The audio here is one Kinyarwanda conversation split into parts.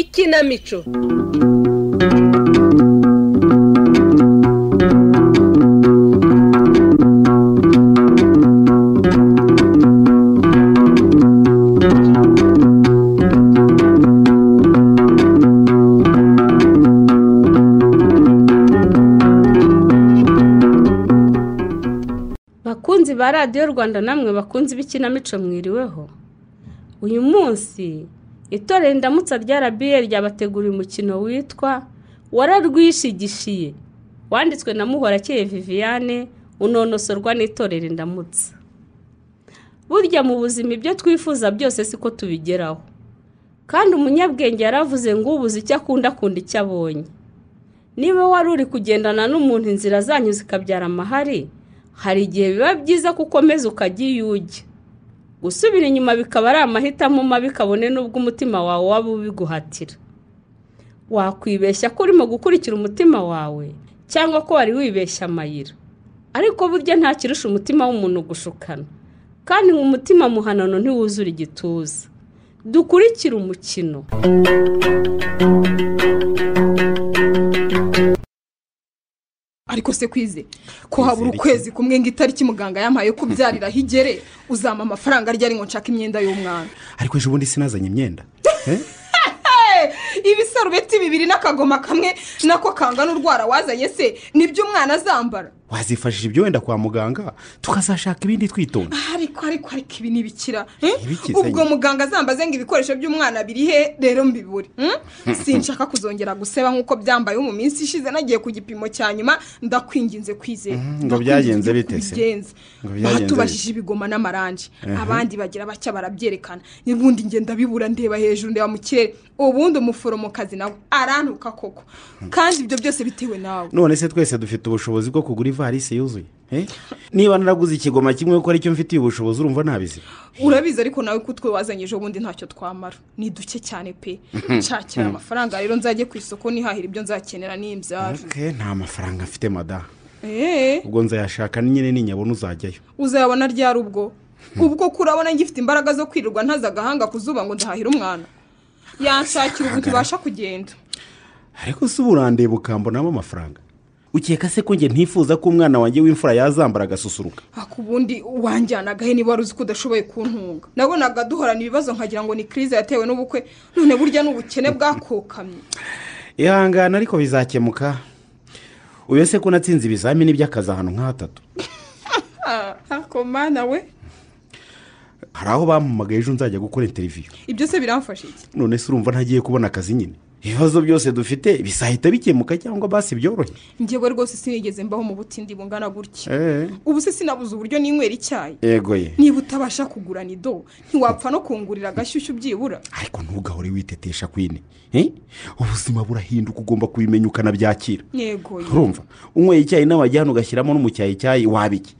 ikinamico bakunzi ba radiyo rwanda namwe bakunzi b'ikinamico mwiriweho uyu munsi itorero indamutsa rya RBA ryabateguriye umukino witwa wararwishigishiye wanditswe na muhorakeye viviane unonosorwa n'itorero indamutsa burya mu buzima ibyo twifuza byose siko tubigeraho kandi umunyabwenge yaravuze ngo ubuze icyo akunda akunda icyo abonye niba wari uri kugendana n'umuntu inzira zanyu zikabyara amahari hari igihe biba byiza ko ukomeza ukajya iyo ujya gusubira inyuma bikaba ari amahitamo mabi kabone n'ubwo umutima wawe waba ubiguhatira wakwibeshya ko urimo gukurikira umutima wawe cyangwa ko wari wibeshya amayira ariko burya ntakirusha umutima w'umuntu gushukana kandi mu mutima muhanano ntiwuzura igituza dukurikire umukino ariko se kwize ko habura ukwezi kumwe ngo itariki muganga yampaye ko ubyarira aho igere uzampa amafaranga aryari ngo nshake imyenda y'umwana ariko ejo bundi sinazanye imyenda Eh? ibisarubeti bibiri n'akagoma kamwe nako kangana urwara wazanye se nibyo umwana azambara wazifashisha ibyo wenda kwa muganga tukazashaka ibindi twitonda ariko ariko ariko ibi ntibikira eh? Ntibikizanye. ubwo muganga azambaze ngo ibikoresho by'umwana biri he rero mbibure hmm? sinshaka kuzongera guseba nk'uko byambaye mu minsi ishize nagiye ku gipimo cya nyuma ndakwinginze kwizera Mhm, ngo byagenze bite se? Ngo byagenze batubajije ibigoma n'amarangi abandi bagira bacya barabyerekana n'ubundi ngenda bibura ndeba hejuru ndeba mu kirere ubundi umuforomokazi nawe arantuka koko kandi ibyo byose bitewe nawe none se twese dufite ubushobozi bwo kugura ivarisi yuzuye Eh? niba naraguze ikigoma kimwe ko aricyo mfitiye ubushobozi urumva ntabizi urabizi ariko nawe ko utwe wazanye ejo bundi ntacyo twamara ni duke cyane pe nshakira amafaranga rero nzajye ku isoko nihahira ibyo nzakenera n'imbyaro Ok, nta mafaranga mfite madamu eee ubwo nzayashaka nyine ninyabona uzajyayo uzayabona ryari ubwo ubwo ko urabona ngifite imbaraga zo kwirirwa ntaza agahanga ku zuba ngo ndahahire umwana yanshakira ubu tubasha kugenda ariko si urandeba ukambonamo amafaranga ukeka se ko njye ntifuza ko umwana wanjye w'imfura yazambara agasusuruka ako ubundi wanjyanagahe niba wari uzi ko udashoboye kuntunga nabonaga duhorana ibibazo nkagira ngo ni kirize yatewe n'ubukwe none burya n'ubukene bwakokamye ihangana ariko bizakemuka uyu se ko unatsinze ibizamini by'akazi ahantu nk'ahatatu ako mana we hari aho bampamagaye ejo nzajya gukora interiviyu ibyo se biramfasha iki none se urumva ntagiye kubona akazi nyine ibibazo byose dufite bizahita bikemuka cyangwa basi byorohe ngewe rwose sinigeze mbaho mu butindi bungana gutya Eh, ubu se sinabuze uburyo ninywera icyayi yego ye niba utabasha kugura nido ntiwapfa no kungurira agashyushyu byibura ariko ntugahore witetesha kwine Eh? ubuzima burahinduka ugomba kubimenya ukanabyakira yego ye. urumva unyweye icyayi nawe wajya hano ugashyiramo n'umucyayicyayi waba iki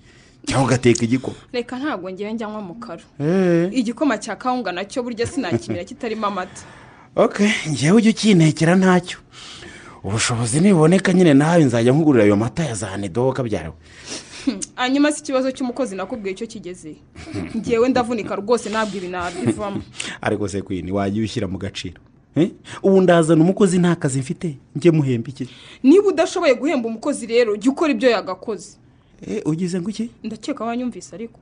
cyangwa ugateka igikoma reka ntabwo ngewe njyanywa mu karo igikoma cya kawunga nacyo burya sinakimera kitarimo amata ok ngewe ujya ukintekera ntacyo ubushobozi nibuboneka nyine nawe nzajya nkugurira ayo mata ya za nido kabyariwe hanyuma si ikibazo cy'umukozi nakubwiye icyo kigeze ngewe ndavunika rwose ntabwo ibi nabivamo ariko se kwini wajya ushyira mu gaciro Eh? ubu ndazana umukozi nta kazi mfite njye muhemba iki niba udashoboye guhemba umukozi rero jya ukora ibyo yagakoze Eh, ugize ngo iki ndakeka wanyumvise ariko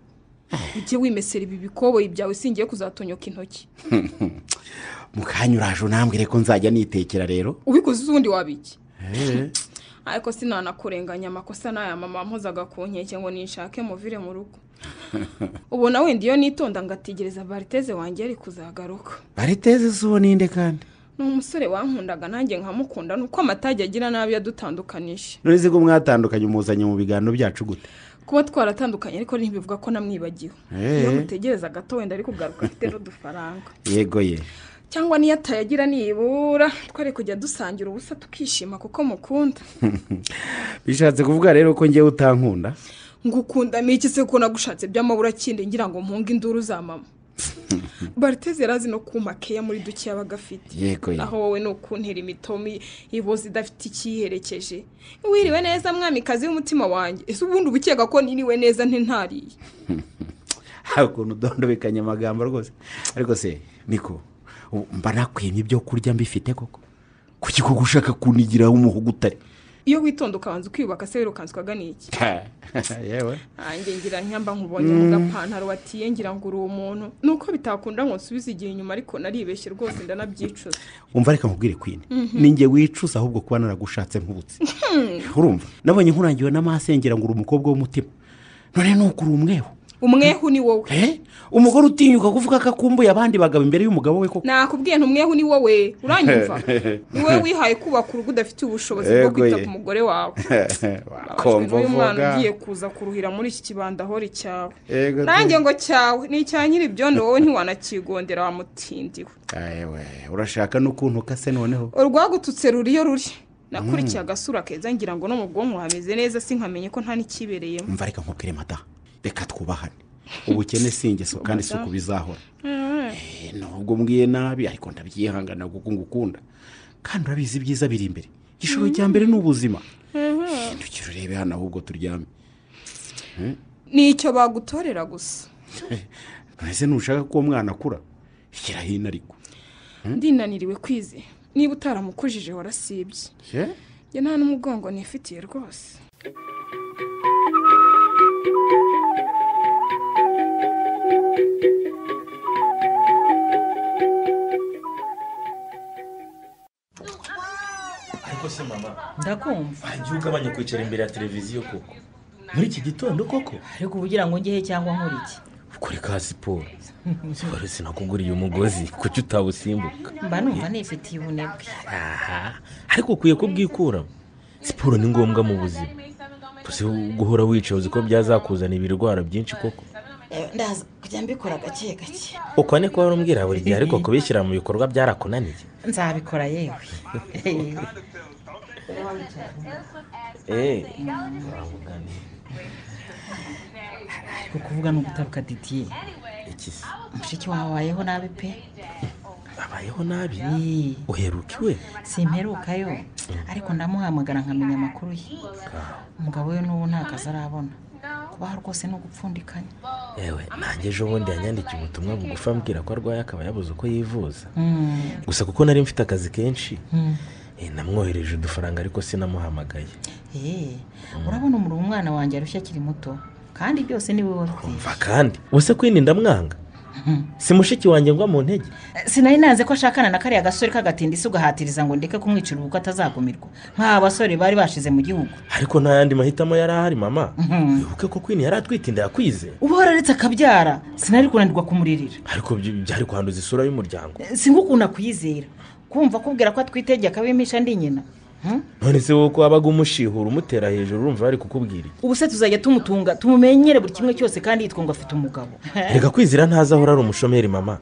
ujye wimesera ibi bikoboyi byawe singiye kuzatonyoka intoki mu kanya uraje unambwire ko nzajya nitekera rero ubikoze uzundi wabiki ariko sinanakurenganya amakosa n'aya mama mpuzaga ku nkeke ngo ninshake muvire mu rugo ubona wenda iyo nitonda ngategereza bariteze wanjye ari kuzagaruka bariteze si uwo ninde kandi ni umusore wankundaga nanjye nkamukunda nuko amatage agira nabi yadutandukanije none se ko mwatandukanye umuzanye mu biganiro byacu gute kuba twaratandukanye ariko ntibivuga ko namwibagiwe Eh. iyo mutegereza gato wenda ari kugaruka afite n'udufaranga yego ye cyangwa niyo atayagira nibura twari kujya dusangira ubusa tukishima kuko mukunda bishatse kuvuga rero ko ngewe utankunda ngukundamo iki se ko nagushatse by'amabura kindi ngira ngo mpunge induru za mama bariteze yarazi no kuma keya muri duke yaba agafite yego ye aho wowe ni ukuntera imitomi iboze idafite ikiyiherekeje wiriwe neza mwamikazi w'umutima wanjye ese ubundi uba ukeka ko niriwe neza ntintariye hari ukuntu udondobekanya amagambo rwose ariko se niko ubu mba nakwimye ibyo kurya mbifite koko kuki koko ushaka kunigira umuhugu utari iyo witonda ukabanza ukiyubaka se wirukanza ukagana iki yewe nanjye ngira nk'iyamba nkubonye mu gapantaro watiye ngira ngo uri umuntu ni uko bitakunda ngo nsubize igihe inyuma ariko naribeshye rwose ndanabyicuza umva reka nkubwire kwine ni njye wicuza ahubwo kuba naragushatse nkubutse urumva nabonye nkurangiwe n'amasengera ngo uri umukobwa w'umutima none ni uko uri umweho umwehu ni wowe Eh? umugore utinyuka kuvuga ko akumbuye abandi bagabo imbere y'umugabo we koko nakubwiye nti umwehu ni wowe uranyumva ni wowe wihaye kubaka urugo udafite ubushobozi bwo Yego kwita ye. ku mugore wawe wakomva Babajwe n'uyu mwana uvuga. ugiye kuza kuruhira muri iki kibanda ahori cyawe Yego pe. nanjye ngo cyawe ni icya nyir'ibyondo wowe ntiwanakigondera wamutindiwe Ah, yewe urashaka n'ukuntu ukase noneho urwagututse ruriyo ruri nakurikiye agasura keza ngira ngo no mu bwonko hameze neza sinkamenye ko nta n'ikibereyemo mva reka nkubwire mata reka twubahane ubukene si ingeso kandi si uku bizahora Eh, nubwo mbwiye nabi ariko ndabyihangana kuko ngukunda kandi urabizi ibyiza biri imbere igishoro cya mbere ni ubuzima ntukire urebe hano ahubwo turyame ni icyo bagutorera gusa none se ntushaka ko uwo mwana akura shyira hino ariko ndinaniriwe kwize niba utaramukujije warasibye Eh? njye nta n'umugongo nifitiye rwose ariko se mama ndakumva igihe ugabanya kwicara imbere ya televiziyo koko muri iki gitondo koko ariko uba ugira ngo ngehe cyangwa nkore iki ukore ka siporo siporo sinakuguriye umugozi kuki utawusimbuka mba numva nifitiye ubunebwe aha ariko ukwiye kubwikuramo siporo ni ngombwa mu buzima gusa guhora wicaye uzi ko byazakuzanira ibirwara byinshi koko Eh, ndaza kujya mbikora gake gake uko ni ko wari umbwira buri gihe ariko kubishyira mu bikorwa byarakunaniye nzabikora yewe eee ariko kuvuga ni ugutabuka didiye iki se mushiki wawe wabayeho nabi pe abayeho nabi Eh, uheruka iwe simperukayo ariko ndamuhamagara nkamenya amakuru ye umugabo we n'ubu nta kazi arabona kubaho rwose ni ugupfundikanya yewe nanjye ejo bundi yanyandikiye ubutumwa bugufi ambwira ko arwaye akaba yabuze uko yivuza Mm, gusa kuko nari mfite akazi kenshi mm. eh, namwohereje udufaranga ariko sinamuhamagaye Eh, urabona umuriro umwana wanjye arushya akiri muto kandi byose ni wowe wabyize mva kandi ubuse kwini ndamwanga si mushiki wanjye ngwa mu ntege sinari nanze ko ashakana na kariya gasore k'agatindisi ugahatiriza ngo ndeke kumwicira ubwo atazagumirwa nk'aba basore bari bashize mu gihugu ariko nta yandi mahitamo yari ahari mama Mhm. wibuke ko kwini yari atwite inda yakwize uba wararetse akabyara sinari kunanirwa kumuririra ariko byo byari kwanduza isura y'umuryango singukunda kuyizera kumva kubwira ko atwitege akabimisha ndi nyina Hmm? none se wowe ko wabaga umushihura umutera hejuru urumva bari kukubwira iki ubu se tuzajya tumutunga tumumenyere buri kimwe cyose kandi yitwa ngo afite umugabo reka kwizira ntazi aho ari umushomeri mama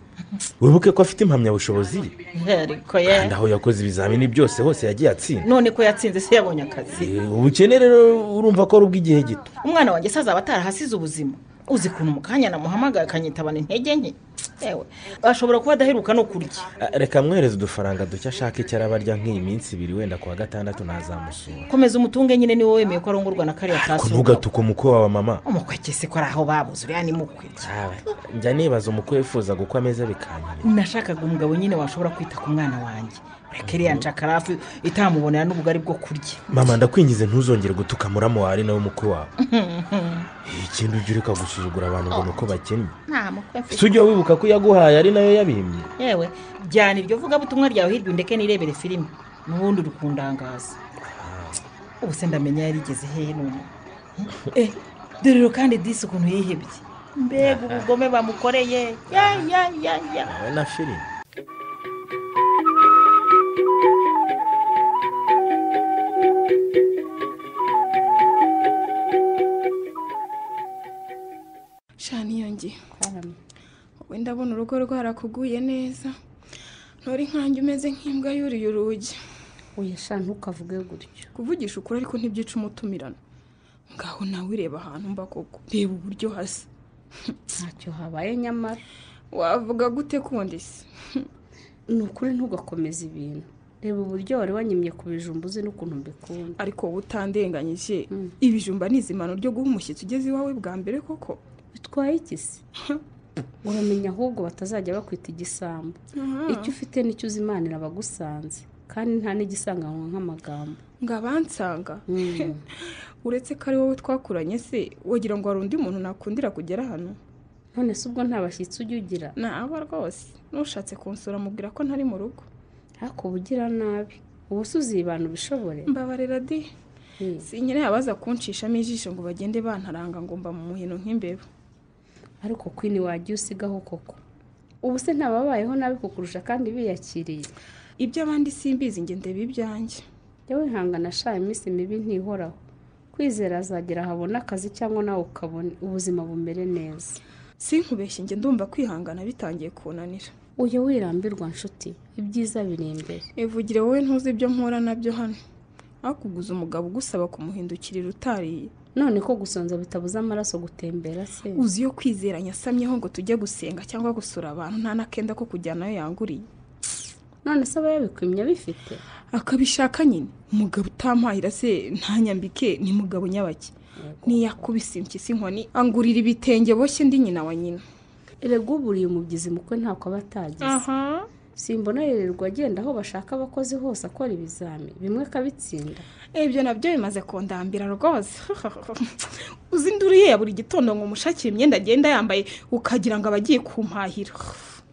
wibuke ko afite impamyabushobozi ye ariko ye kandi aho yakoze ibizamini byose hose yagiye atsinda none ko yatsinze se yabonye akazi Eh, ubukene rero urumva ko ari ubw'igihe gito umwana wanjye se azaba atarahasize ubuzima uzi ukuntu mu kanya namuhamagaye akanyitabana intege nke yewe ashobora kuba adaheruka no kurya Ah, reka mwereze udufaranga duke ashaka icyo araba arya nk'iyi minsi ibiri wenda ku wa gatandatu ntazamusura komeza umutunge nyine niwe wemeye ko arongorwa na kariya ko kasohoka ntugatuke umukwe wawe mama umukwege se ko ari aho babuze uriya ni mukwe Awe, njya nibaza umukwe wifuza gukwa ameza bikanyura nashakaga umugabo nyine washobora kwita ku mwana wanjye ureke iriya nshakarafu itamubonera n'ubugari bwo kurya mama ndakwingize ntuzongere gutuka muramu wawe ari nawe umukwe wawe Eh, ikindi ujya ureka gusuzugura abantu ngo ni uko bakennye nta mukwe si ujya wibuka ko yaguhaye ari nayo yabimye yewe jyana iryo vugabutumwa ryawe hirya ndeke nirebere filime n'ubundi uri kundangaza ubu se ndamenya yarigeze hehe none eh dore rero kandi disi ukuntu yihebye mbega ubugome bamukoreye ya ya ya ya nawe na filime shana niyongiye wowe ndabona urugo rwarakuguye neza ntore nkanjye umeze nk'imbwa yuriye urugi uyashaka ntukavuge gutyo kuvugisha ukuri ariko ntibyica umutumirano ngaho nawe ureba ahantu mba koko reba uburyo hasa ntacyo habaye nyamara wavuga gute kundi se ni ukuri ntugakomeze ibintu reba uburyo wari wanyimye ku bijumba uzi n'ukuntu mbikunda ariko wowe utandenganyije Mm. ibijumba ni izimano ryo guha umushyitsi ugeze iwawe bwa mbere koko bitwaye iki se uramenya ahubwo batazajya bakwita igisambo icyo ufite nicyo uzi Imana irabagusanze kandi nta n'igisanganwa nk'amagambo ngo abansanga Mm. uretse ko ari wowe twakuranye se wagira ngo hari undi muntu nakundira kugera hano none se ubwo nta bashyitsi ujya ugira naba rwose nushatse kunsura mubwira ko ntari mu rugo ariko ubugira nabi ubu se uzibana ubishobore mbabarira di Mm. sinyine abaza kunshishamo ijisho ngo bagende bantaranga ngo mba mu muhino nk'imbeba ariko kwini wajya usigaho koko ubu se ntababayeho nabi kukurusha kandi biyakiriye ibyo abandi simbizi nge ndeba ibyanjye yewe ihangana ashaka iminsi mibi ntihoraho kwizera azagera habona akazi cyangwa nawe ukabona ubuzima bumere neza sinkubeshye nge ndumva kwihangana bitangiye kunanira ujya wirambirwa nshuti ibyiza biri imbere ivugire wowe ntuzi ibyo mpura nabyo hano akuguza umugabo ugusaba kumuhindukirira utariye none ko gusonza bitabuza amaraso gutembera se uzi iyo kwizeranya asamyeho ngo tujye gusenga cyangwa gusura abantu nta n'akenda ko kujyanayo yanguriye none se aba yabikwimya bifite akabishaka nyine umugabo utampahira se ntanyambike ni mugabo nyabaki ntiyakubise impyisi inkoni angurira ibitenge boshye ndi nyina wa nyina erega uburiye umubyizi mukwe ntako aba atagize simbona yererwa agenda aho bashaka abakozi hose akora ibizami bimwe akabitsinda ibyo nabyo bimaze kundambira rwose uzi induru ye ya buri gitondo ngo umushakire imyenda agenda yambaye ukagira ngo abagiye kumpahira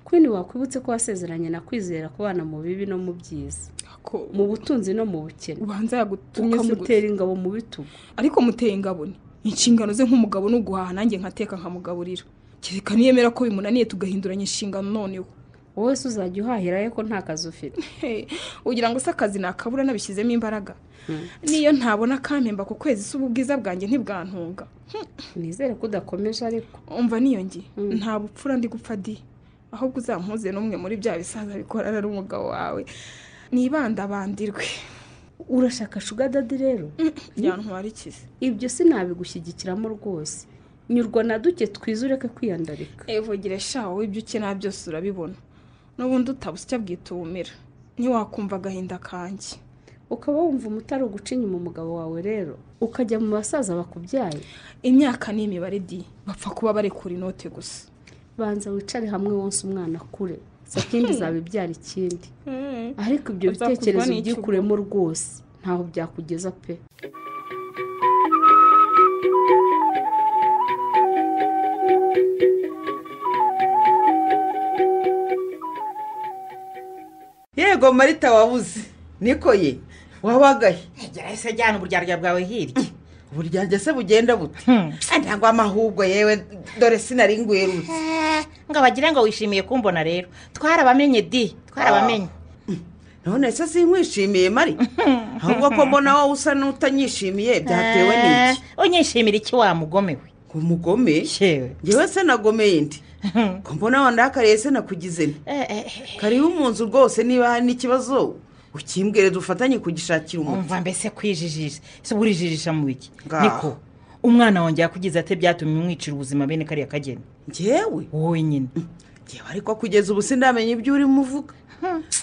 kwini wakwibutse ko wasezeranye na kwizera kubana mu bibi no mu byiza Ako- mu butunzi no mu bukene ubanza yagutumye se gusa. ukamutera ingabo mu bitugu ariko muteye ingabo ni inshingano ze nk'umugabo ni uguhaha nanjye nkateka nkamugaburira kereka niyemera ko bimunaniye tugahinduranya inshingano noneho wowe se uzajya uhahira ye ko nta kazi ufite Hey, ugira ngo se akazi nakabura nabishyizemo imbaraga niyo ntabona akampemba ku kwezi se ubu ubwiza bwanjye ntibwantunga nizere ko udakomeje ariko umva niyo nge nta bupfura ndi gupfa di ahubwo uzampuze n'umwe muri bya bisaza bikorana n'umugabo wawe nibandabandirwe urashaka shugadadi rero byantwara ikize ibyo sinabigushyigikiramo rwose nyurwa na duke twiza ureke kwiyandarika evugire sha wowe ibyo ukenera byose urabibona n'ubundi utabusya bwita ubumera ntiwakumva agahinda kanjye ukaba wumva umutari uguca inyuma umugabo wawe rero ukajya mu basaza bakubyaye imyaka ni imibare di bapfa kuba barekura inote gusa banza wicare hamwe wonsa umwana akure sakindi zabibyara ikindi ariko ibyo Azakurwa bitekerezo n'icyugu. ubyikuremo rwose ntaho byakugeza pe yego marita wabuze niko ye wabagaye yahise ajyana uburyarya bwawe hirya uburyanjye se bugenda bute Ah, ntabwo amahubwo yewe dore sinari ngwerutse ngo abagire ngo wishimiye kumbona rero twarabamenye di twarabamenye none se sinkwishimiye mari ahubwo ko mbona wowe usa n'utanyishimiye byatewe n'iki Ah, unyishimira iki wa mugome we ngo mugome yewe ngewe se nagomeye ndi ko mbona wandakariye se nakugize nti kariho mu nzu rwose niba hari n'ikibazo ukimbwire dufatanye kugishakira umuti umva mbese kwijijisha si burijijisha mu biki Ngaho. niko umwana wanjye yakugize ate byatumye umwicira ubuzima bene kariya kageni ngewe wowe nyine ngewe ariko kugeza ubu sindamenya ibyo urimo uvuga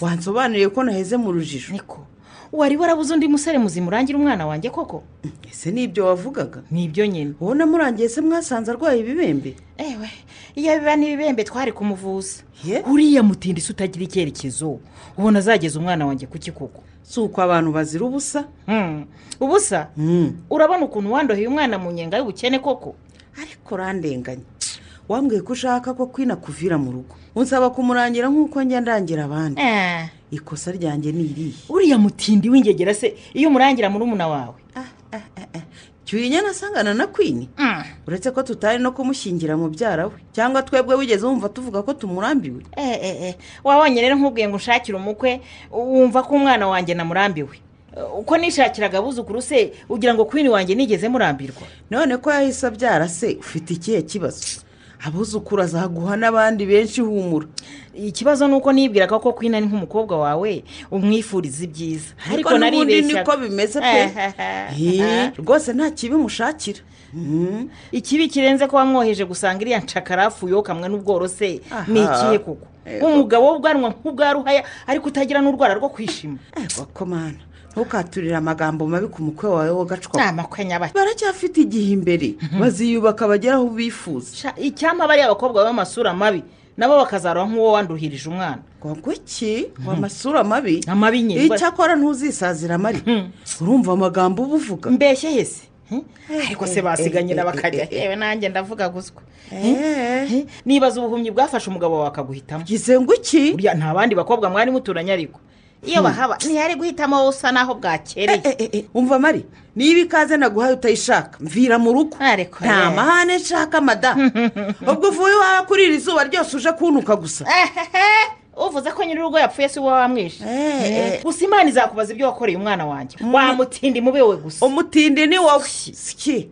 wansobanuriye ko naheze mu rujijo niko wari warabuze undi musore muzima urangira umwana wanjye koko ese ni ibyo wavugaga nibyo nyine wowe namurangiye se mwasanze arwaye ibibembe ewe iyo biba n'ibibembe twari kumuvuza Ye? uriya mutindi se utagira icyerekezo ubona azageza umwana wanjye ku kikuko si uko abantu bazira ubusa Hmm. ubusa Mm. urabona ukuntu wandoheye umwana mu nyenga y'ubukene koko ariko urandenganya wambwiye ko ushaka ko kwina kuvira mu rugo unsaba kumurangira nk'uko njya ndangira abandi Eh, ikosa ryanjye ni irihe uriya mutindi w'ingegera se iyo umurangira murumuna wawe cyurinya nasangana na kwini Mm. uretse ko tutari no kumushyingira mubyara we cyangwa twebwe wigeze wumva tuvuga ko tumurambiwe Eh, eh, eh. wabonye rero nk'ubwiye ngo unshakire umukwe wumva ko umwana wanjye namurambiwe Eh, uko nishakiraga abuzukuru se ugira ngo kwini wanjye nigeze murambirwa none ko yahise abyara se ufite ikihe kibazo abuzukuru azaguha n'abandi benshi humura ikibazo ni uko nibwira ko koko ari nk'umukobwa wawe umwifuriza ibyiza ariko n'ubundi niko bimeze pe Eh, rwose nta kibi mushakira Mm. ikibi kirenze ko wamwoheje gusanga iriya ncakarafu yokamwe n'ubworose Aha. ni ikihe koko Eh, nk'umugabo w'ubwanwa nk'ubwa ruhaya ariko utagira n'urwara rwo kwishima ego komana ntukaturire amagambo mabi ku mukwe wawe wogacwa ni amakwenya bake baracyafite igihe imbere baziyubaka bagera aho bifuza Sha, icyampa bariya abakobwa b'amasura mabi nabo bakazarwa nk'uwo wanduhirije umwana ngo iki ngo amasura mabi amabi nyine icyakora ntuzisazira mari urumva amagambo uba uvuga mbeshye hese Eh? ariko se eh, eh, basiganyira eh, bakajya eh, eh. yewe nanjye ndavuga guswa Eh, Eh? nibaza ubuhumyi bwafashe umugabo wawe akaguhitamo gize ngo iki burya nta bandi bakobwa mwari muturanye ariko iyo bahaba ntihari guhitamo wowe usa naho Eh, bwakereye eh, eh, eh, umva mari niba ikaze naguhaye utayishaka mvira mu rugo Ariko nta ye. mahane nshaka madamu ubwo uvuye iwawe kurira izuba ryose uje kuntuka gusa Ehehe, uvuze ko nyir'urugo yapfuye si wowe wamwishe Eh, eh. gusa imana izakubaza ibyo wakoreye umwana wanjye wamutinda imube we gusa umutindi ni wowe siki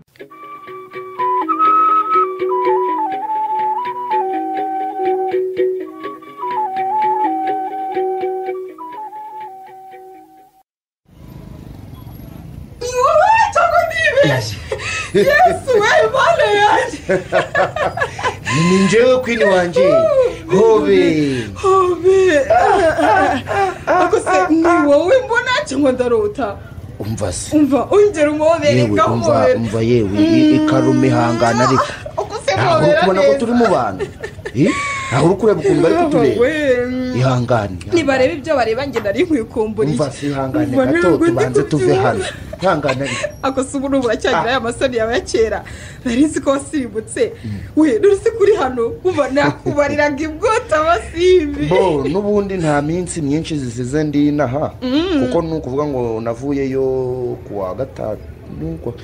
ni njyewe kwini wanjye hobe ariko se ni wowe mbona cyangwa ndarota umva se umva ongera umubere yewe umva gahobera umva yewe i- ikarume ihangana ariko uko se ntabwo uri mpobera kubona ko turi neza mu bantu Eh? ntabwo uri kureba ukuntu bari kutureba ihangane nibareba ibyo bareba njye nari nkwiye kumburiye umva se ihangane Umva, gato ntabwo ndi tubanze tuve kubyibuha. hano ihangane ariko ako si ubu n'ubu uracyagira aya masoni yawe ya kera nari nzi ko wasimbutse we nuri si kuri hano uba nakubariraga imbwota abasimbi bo n'ubundi nta minsi myinshi zisize ndi inaha kuko ni ukuvuga ngo navuyeyo kuwa gatanu kuwa-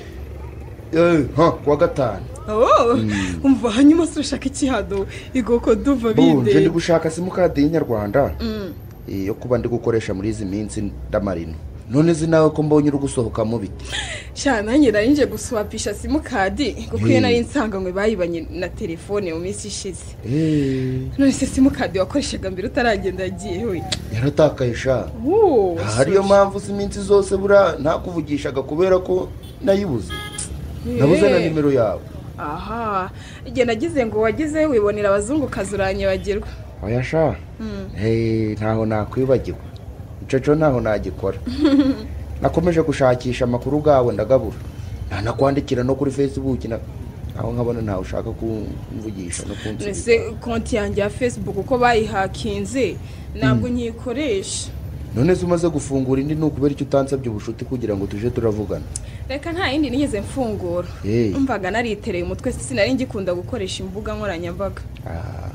Eh, ha, kuwa gatanu Oh, umva hanyuma se urashaka iki hano igoko duva bo nje ndi binde gushaka simukadi y'inyarwanda Eh, yo kuba ndi gukoresha muri izi minsi ndamarino none zi nawe ko mbonye uri gusohoka mu biti cyane nanjye nari nje guswapisha simukadi kuko iyo Mm. nari nsanganywe bayibanye na telefone mu minsi ishize Eh, none se simukadi wakoreshaga mbere utaragenda yagiye we yaratakaye sha Wo, Aha ariyo mpamvu si iminsi zose buriya ntakuvugishaga kubera ko nayibuze nabuze na Eh. nimero yawe aha igihe nagize ngo wagize wibonera abazungukazi uranyibagirwa oya sha Mm. Eh, ntaho nakwibagirwa mucaco ntaho nagikora nakomeje gushakisha amakuru bwawe ndagabura nanakwandikira no kuri facebook na- aho nkabona ntawe ushaka kumvugisha no kunsubiza ese konti yanjye ya facebook uko bayihakinze ntabwo nkiyikoresha none se umaze gufungura indi ni ukubera icyo utansabye ubucuti kugira ngo tuje turavugana reka nta yindi nigeze mfungura Eh. umvaga naritereye umutwe sinari ngikunda gukoresha imbuga nkoranyambaga Ah,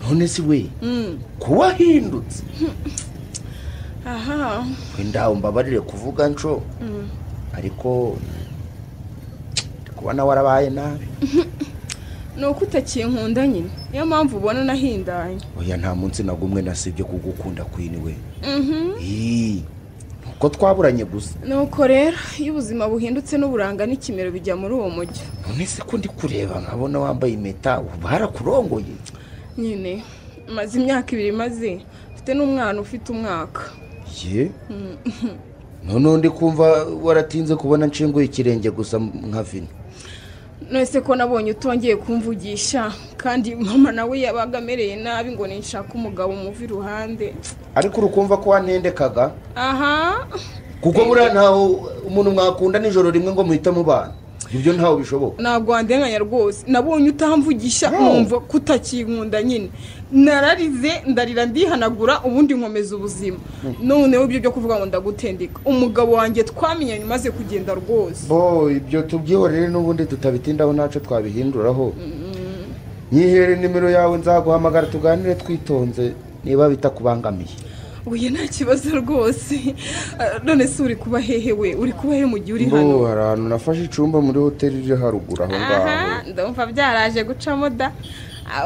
none si we Mm, kuwahindutse aha ndawe mbabarire kuvuga nco ariko ndi kubona warabaye nabi ni uko utakinkunda nyine niyo mpamvu ubona nahindanye oya nta munsi nagumwe nasibye kugukunda kwiniwe Mhm. Ii, nuko twaburanye gusa nuko rero iyo ubuzima buhindutse n'uburanga n'ikimero bijya muri uwo mujyi none se ko ndi kureba nkabona wambaye impeta ubu barakurongoye nyine maze imyaka ibiri maze mfite n'umwana ufite umwaka ye noneho ndi kumva waratinze kubona nshinguye ikirenge gusa nka vino nonese ko nabonye utongeye kumvugisha kandi mama nawe yabaga amereye nabi ngo ninshake umugabo umuva iruhande ariko urukumva ko wanendekaga aha kuko buriya ntaho umuntu mwakunda nijoro rimwe ngo muhite mubana ibyo ntaho bishoboka ntabwo wandenganya rwose nabonye utamvugisha No. numva ko utakinkunda nyine nararize ndarira ndihanagura ubundi nkomeza ubuzima noneho ibyo byo kuvuga ngo ndagutendeka umugabo wanjye twamenyanye umaze kugenda rwose bo ibyo tubyihorere n'ubundi tutabitindaho ntacyo twabihinduraho nyihere nimero yawe nzaguhamagara tuganire twitonze niba bitakubangamiye uye nta kibazo rwose Ah, none se uri kuba hehe we uri kuba hehe mu gihe uri hano bo hari ahantu nafashe icumba muri hoteli iri haruguru aho ngaho aha ndumva byaraje gucamo da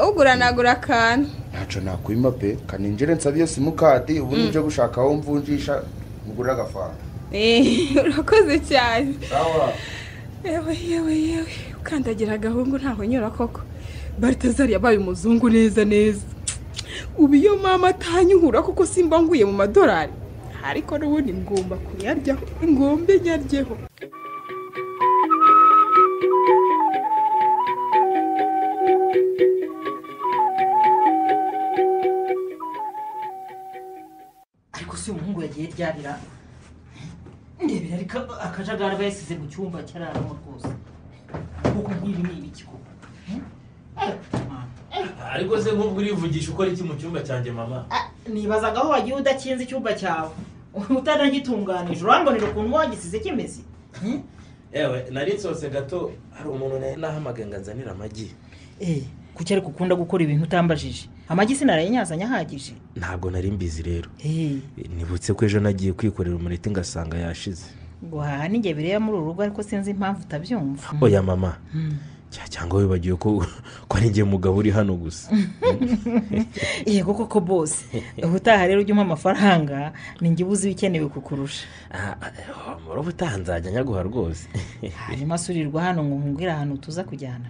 uguranagura akantu ntacyo nakwima pe kaninjire nsabiye simukadi ubundi nje gushaka aho mvunjisha mugura agafaranga Eh, urakoze cyane sawa yewe yewe yewe ukandagira agahungu ntaho nyura koko baritazari yabaye umuzungu neza neza ubu iyo mama atanyuhura kuko simba nguye mu madorari ariko n'ubundi ngomba kuyaryaho ngombe nyaryeho ariko si umuhungu yagiye ryarira ndebera ariko akajagari aba yasize mu cyumba cyararamo rwose kuko nk'ibi ni ibiki koko ariko se nk'ubwo urivugisha ukora iki mu cyumba cyanjye mama nibazaga aho wagiye udakinze icyumba cyawe utanagitunganije urambonera ukuntu wagisize kimeze yewe nari nsose gato hari umuntu nari nahamagaye ngo anzanire amagi eh kuki ariko ukunda gukora ibintu utambajije amagi sinarayinyazanye ahagije ntabwo nari mbizi rero eh nibutse ko ejo nagiye kwikorera umureti ngasanga yashize ngo haha n'inge biriya muri uru rugo ariko sinzi impamvu utabyumva oya mama cya cyangwa wibagiwe ko ko ari njye mugabo uri hano gusa yego koko bose ubutaha rero ujya umpa amafaranga ni njye ubuze ibikenewe kukurusha Ah, ah, muri ubutaha nzajya nyaguha rwose hanyuma asurirwa hano ngo nkubwire ahantu tuza kujyana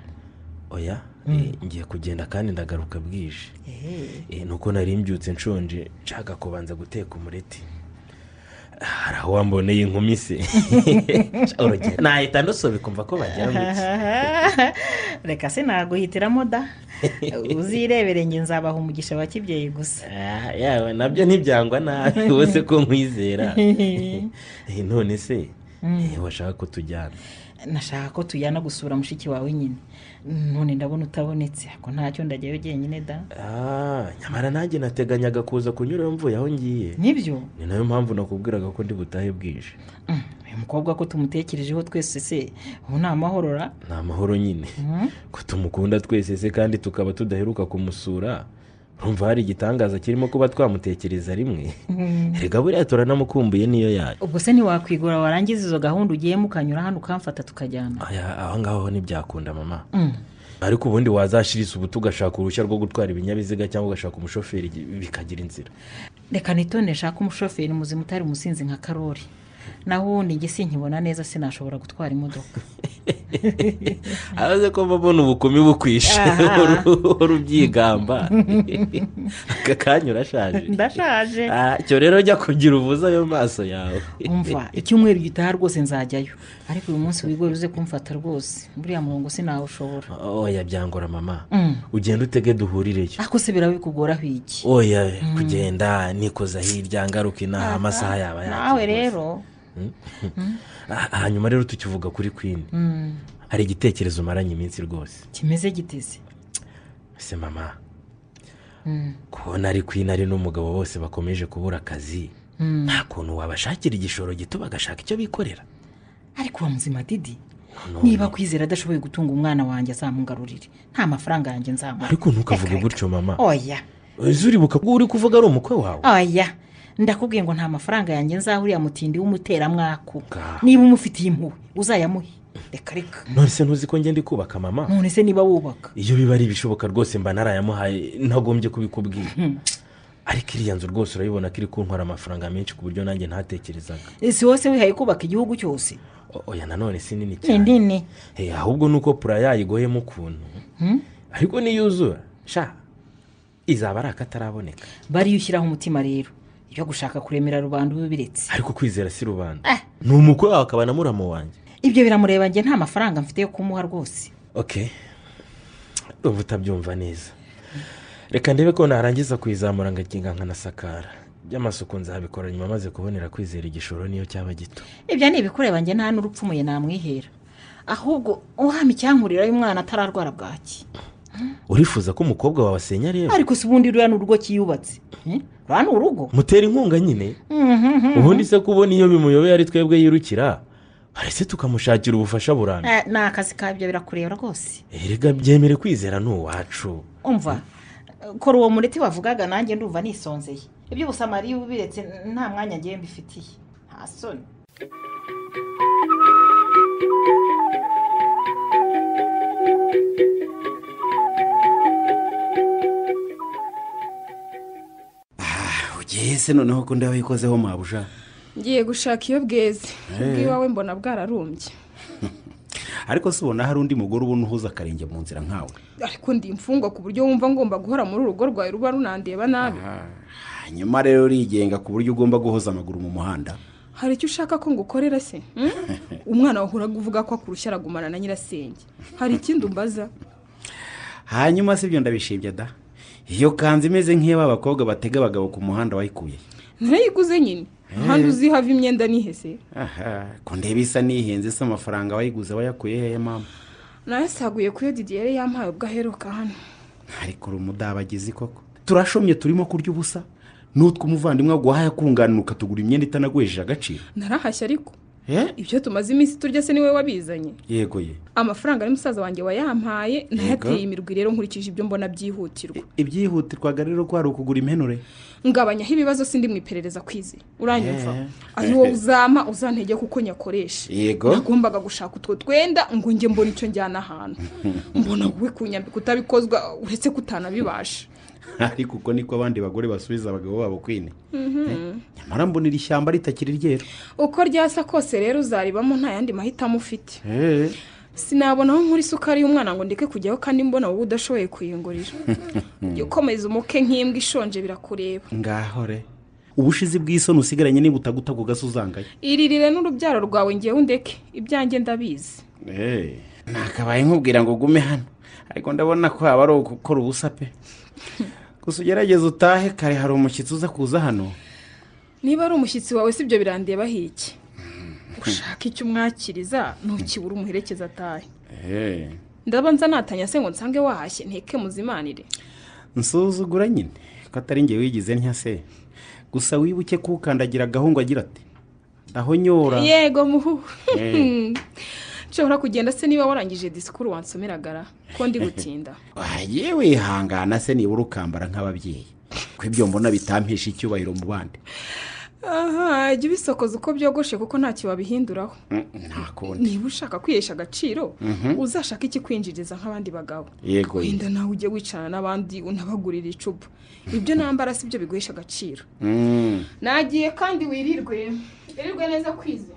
oya eh, ngiye kugenda kandi ndagaruka bwije Eh, Eh, nuko nari mbyutse nshonje nshaka kubanza guteka umureti hari aho wamboneye inkumi se urugero nahita nusobeka kumva ko bagira mu iki reka se naguhitiramo da uzirebere njye nzabaha umugisha wa kibyeyi gusa Ah, yawe nabyo ntibyangwa nabi wowe se ko nkwizera Eh, none se eh, washaka ko tujyana nashaka ko tujyana gusura mushiki wawe nyine none ndabona utabonetse ako ntacyo ndajyayo jyenyine da Ah, nyamara nanjye nateganyaga kuza kunyura mvuye aho ngiye nibyo ni nayo mpamvu nakubwiraga ko ndi butahe bwije Mm, uyu mukobwa ko tumutekerejeho twese se ubu ni amahorora ni amahoro nyine ko tumukunda twese se kandi tukaba tudaheruka kumusura urumva hari igitangaza kirimo kuba twamutekereza rimwe reka buriya turanamukumbuye niyo yayo ubwo se ntiwakwigura warangiza izo gahunda ugiyemo ukanyura hano ukamfata tukajyana Aya, aho ngaho ho ntibyakunda mama Mm. ariko ubundi wazashirisa ubutu ugashaka uruhushya rwo gutwara ibinyabiziga cyangwa ugashaka umushoferi bikagira inzira reka nitone shaka umushoferi muzima utari umusinzi nka karori naho ubundi njye sinkibona neza sinashobora gutwara imodoka araze ko mbona ubukumi bukwishe Aha. uhora ubyigamba aka kanya urashaje ndashaje Ah, cyo rero jya kugira uvuze ayo maso yawe umva icyumweru gitaha rwose nzajyayo ariko uyu munsi wigore uze kumfata rwose buriya murongo sinawushobora oya byangora mama Mm. ugenda utege duhurireyo ariko se biraba bikugoraho iki oya kugenda nikoza hirya ngaruka inaha amasaha yaba yake rwose. nawe rero Ah, hanyuma rero tukivuga kuri queen Mm, hari igitekerezo umaranye iminsi rwose kimeze giteze ese mama Mm, kubona ari queen ari n'umugabo bose bakomeje kubura akazi mm. nta kuntu wabashakira igishoro gito bagashaka icyo bikorera ariko wa muzima didi None. niba kwizera adashoboye gutunga umwana wanjye azamugarurire nta mafaranga yanjye nzamuha ariko ntukavuge Reka, reka. gutyo mama oya uzi uribuka ko uri kuvuga ari umukwe wawe oya ndakubwiye ngo nta mafaranga yanjye nzaha uriya mutindi w'umuteramwaku Ngaho. niba umufitiye impuhwe uzayamuhe reka reka none se ntuzi ko ngenda kubaka mama none se niba wubaka iyo biba ari ibishoboka rwose mba narayamuhaye ntagombye kubikubwira ariko iriya nzu rwose urabibona ko iri kuntwara amafaranga menshi ku buryo nanjye ntatekerezaga si wose wihaye kubaka igihugu cyose O- oya nanone si nini ni cyane nini Eh, ahubwo ni uko pura yayigoyemo ukuntu ariko niyuzura sha izaba ari akataraboneka bariyo ushyiraho umutima rero ibyo gushaka kuremera rubanda uba ubiretse ariko kwizera si rubanda Ah. ni umukwe wawe akaba na muramo wanjye ibyo biramureba njye nta mafaranga mfite yo kumuha rwose okay uba utabyumva neza reka ndebe ko narangiza kuyizamura ngakinga nkanasakara by'amasuku nzabikora nyuma maze kubonera kwizera igishoro niyo cyaba gito ibyo ni ibikureba njye nta n'urupfumuye namwihera ahubwo uhama icyankurirayo umwana atararwara bwaki urifuza ko umukobwa wawe asenya rero ariko si ubundi ruriya ni urugo kiyubatse Eh? ruriya ni urugo mutera inkunga nyine Mhm. ubundi se kubona iyo bimuyobeye ari twebwe yirukira harese tukamushakira ubufasha burambye Eh, ni akazi kabyo birakureba rwose erega byemere kwizera ni uwacu umva kora uwo mureti wavugaga nanjye ndumva nisonzeye iby'ubusamari iyo ubiretse nta mwanya ngewe mbifitiye nta soni ugiye se noneho ko ndabikozeho mabuja ngiye gushaka iyo bweze ubwiwawe mbona bwararumbye ariko si ubona hari undi mugore ubona uhuza akarenge mu nzira nkawe ariko ndi imfungwa ku buryo wumva ngomba guhora muri urugo rwawe ruba runandeba nabi hanyuma rero urigenga ku buryo ugomba guhoza amaguru mu muhanda hari icyo ushaka ko ngukorera se hmm? umwana wawe uravuga ko akurusha aragumana na nyirasenge hari ikindi umbaza hanyuma si ibyo ndabishimye da iyo kanzu imeze nk'iyo ba bakobwa batega abagabo ku muhanda wayikuye ntayiguze nyine ahandi uzi hava imyenda nihese aha ko ndeba isa n'ihenze se amafaranga wayiguze wayakuye hehe mama nayasaguye kuyo didi yari yampaye ubwo aheruka hano ariko uri umudabagizi koko turashomye turimo kurya ubusa n'utwo umuvandimwe waguhaye akunganuka tugura imyenda itanaguhejeje agaciro narahashya ariko Eh? ibyo tumaze iminsi turya se niwe wabizanye yego ye amafaranga ari musaza wanjye wayampaye ntayateye imirwi rero nkurikije ibyo mbona byihutirwa I- ibyihutirwaga rero ko hari ukugura impenure ngabanyaho ibibazo sindi mu iperereza kwize uranyumva Yeah. ari wowe uzampa uzantege kuko nyakoresha Yego. nagombaga gushaka utwo twenda ngo njye mbone icyo njyana ahantu mbona wowe kunyambika utabikozwa uretse ko utanabibasha ariko uko niko abandi bagore basubiza abagabo babo kwine Eh, nyamara mbona iri shyamba ritakiri ryeru uko ryasa kose rero uzaribamo nta yandi mahitamo ufite Eh. sinabona aho nkura isukari y'umwana ngo ndeke kujyaho kandi mbona wowe udashoboye kuyungurira jya ukomeza umuke nk'imbwa ishonje birakureba ngahore ubushizi bw'isoni usigaranye niba utaguta ku gasi uzangaye iririre n'urubyaro rwawe ngewe undeke ibyanjye ndabizi nakabaye nkubwira ngo ugume hano ariko ndabona ko haba ari ugukora ubusa pe gusa ugerageze utahe kare hari umushyitsi uza kuza hano niba ari umushyitsi wawe si ibyo birandeba hiki ushaka icyo umwakiriza ntukibura umuherekeza atahe ndaba nzanatanya se ngo nsange wahashye nteke muzimanire nsuzugura nyine ko atari njye wigize ntya se gusa wibuke ko ukandagira agahungu agira ati ndahonyora yego muhu Eh. nshobora kugenda se niba warangije disikuru wansomeragara ko ndi gutinda wagiye wihangana se nibura ukambara nk'ababyeyi ko ibyo mbona bitampisha icyubahiro mu bandi aha jya ubisokoza uko byogoshe kuko ntacyo wabihinduraho Mm, nta kundi niba ushaka kwihesha agaciro uzashaka ikikwinjiriza nk'abandi bagabo yego ye. wenda nawe ujye wicarana n'abandi unabagurira icupa ibyo nambara si byo biguhesha agaciro Mm. nagiye kandi wirirwe wirirwe neza kwize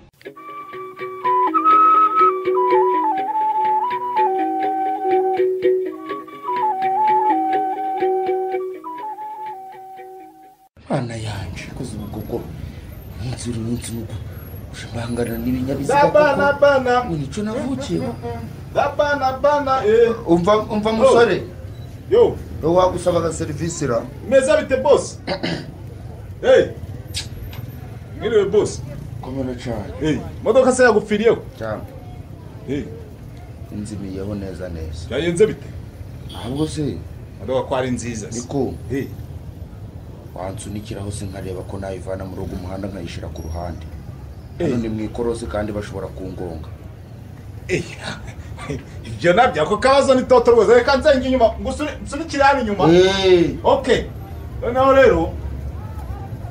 Mana yanjye kuzima koko umunsi uri munsi nuko ushimangana n'ibinyabiziga Dabana, bana. ngo nicyo navukiyeho Dabana, bana. Eh, umva umva musore yo, niwe wagusabaga serivisi ra meza bite boss? Hey. Ngiriwe boss. komera cyane Hey, modoka se yagupfiriyeho. cyane Hey, inzimiyeho neza neza yayenze bite? ntabwo se Modoka ko ari nziza. se. niko Hey, wansunikiraho se nkareba ko nayivana muri uwo muhanda nkayishyira ku ruhande Eh. hano ni mu ikorosi kandi bashobora kungonga hey. Ibyo nabyo ako kabazo ni toto rwose reka nzenga inyuma ngusure nsunikire hano inyuma. Eh, Okay. Noneho rero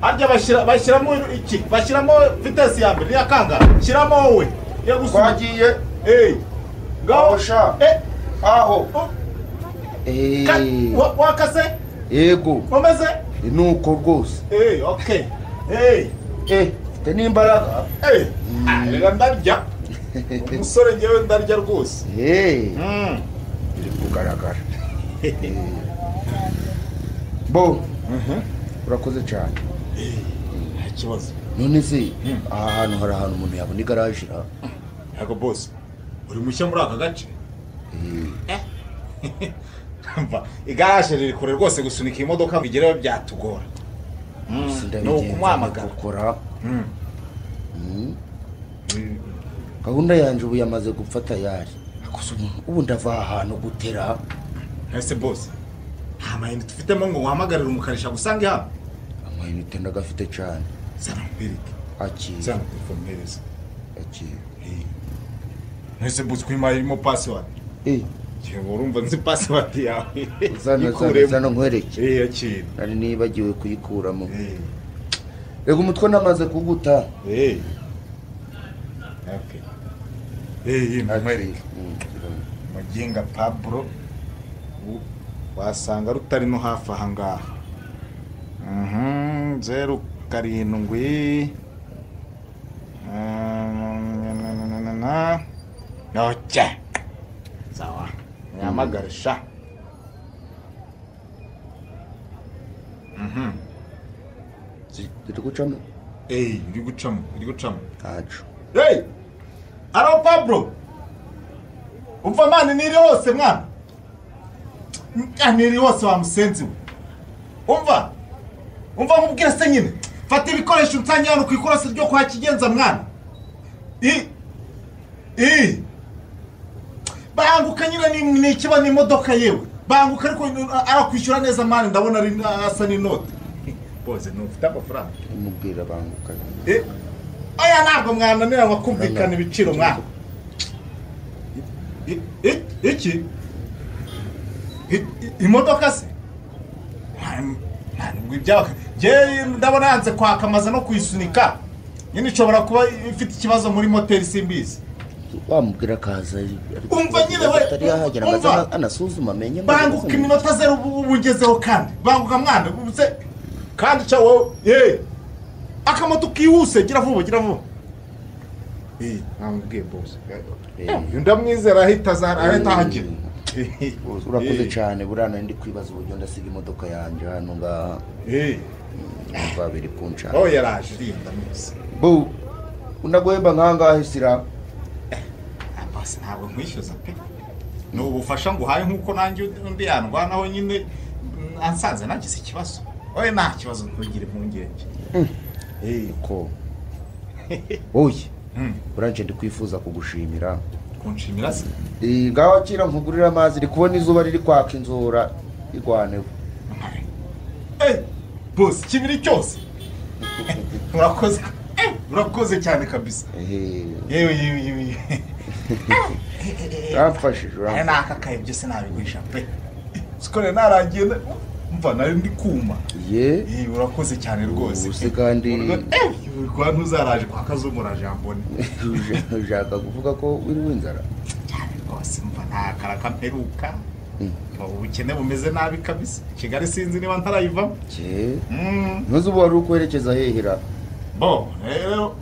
harya bashyira bashyiramo iki? Bashyiramo vitesse ya mbere ya kangahe? Shyiramo wowe. Yagusunika. twagiye Hey. Ngaho. Aho sha. Eh. aho oh. Eh, Ka- wa- wakase yego umeze ni uko rwose eee oke eee Eh, mfite n'imbaraga eee reka ndarya umusore ngewe ndarya rwose Eh, Mm. biri kugaragara bo urakoze cyane nta kibazo none se aha hantu hari ahantu umuntu yabona igaraje ra ntabwo bose uri mushya muri aka gace Umva, igaraje riri kure rwose gusunika iyi modoka ngo igereho byatugora Mm, ni ukumuhamagara gukora Mm. gahunda yanjye ubu yamaze gupfata yari akoze umuntu ubu ndava aha hantu gutera ese bose nta mayinite ufitemo ngo uhamagarire umukanishi agusange hano amayinite ndagafite cyane zana nkwereke akira zana telefone mpereze akira ese bose kuyimaye irimo pasiwadi Eh, yewe urumva nzi pasiwadi yawe zana zana Ikuremo. zana nkwereke Eh, yakira nari nibagiwe kuyikuramo Eh, reka umutwe namaze kuguta eh. Okay. Eh, eh, nkwereke mugenga paburo u- wasanga rutari no hafi aha ngaha Mhm, zeru karindwi Ah, na, na, na, na, na, na. noce sawa nihamagare sha Mhm. turi gucamo eyi iri gucamo iri gucamo ntacu eyi aro pablo umva mani niri hose mwana Ah, niri hose wa musenzi we umva umva nkubwire se nyine fata ibikoresho unsange hano ku ikorosi ryo kwa kigenza mwana i i banguka nyine ni- ni ikiba ni imodoka yewe banguka ariko ni- arakwishyura neza mani ndabona ari asa n'inoti boze ntufite amafaranga umubwira banguka Eh, oya ntabwo mwananira ngo kumvikana ibiciro mwana I- i- iki I- i- imodoka se Nta- ntabwo ibyaba njyewe ndabona yanze kwakamaza no kuyisunika nyine ishobora kuba ifite ikibazo muri moteri simbizi wamubwira akaza Umva nyine we, atari yahagera ngo aze umva. anasuzuma amenye ngo banguka aze- iminota zeru ubu ubu ugezeho kandi banguka mwana ubu se kandi cya wowe yeee akamoto kihuse gira vuba gira vuba eee ntamubwiye bose uyu ndamwizera ahita aza- ahita ahagera urakoze cyane burana ndi kwibaza uburyo ndasiga imodoka yanjye hano ngaha eee biba biri kunshaka aho yaraje rinda mwese bu unaguhemba nkangahe sira bose ntabwo nkwishyuza pe ni ubufasha nguhaye nk'uko nanjye undi yandwanaho nyine mm, ansanze nagize ikibazo wowe nta kibazo ntugire impungenge eee ko oye Mm. buranje ndi kwifuza kugushimira kunshimira se Eh, ngaho kira nkugurira amazi ndi kubona izuba riri kwaka inzora rigwaneho Eh, bose ikibiri cyose urakoze Eh, urakoze cyane kabisa yewe yewe yewe yewe. uramfashije aya uramfashije. ni akakaye byose nabigurisha pe sikore narangiye na- mva nari ndi kuma ye Eh, urakoze cyane rwose ubu se kandi Eh, urwa ntuzaraje kwa kazumura jambone ushaka kuvuga ko wiriwe inzara cyane rwose mva nta karaka mperuka Mm. Mva ubukene bumeze nabi kabisa kigali sinzi niba ntarayivamo je Mm. ntuzi ubu wari ukwerekeza hehera bo rero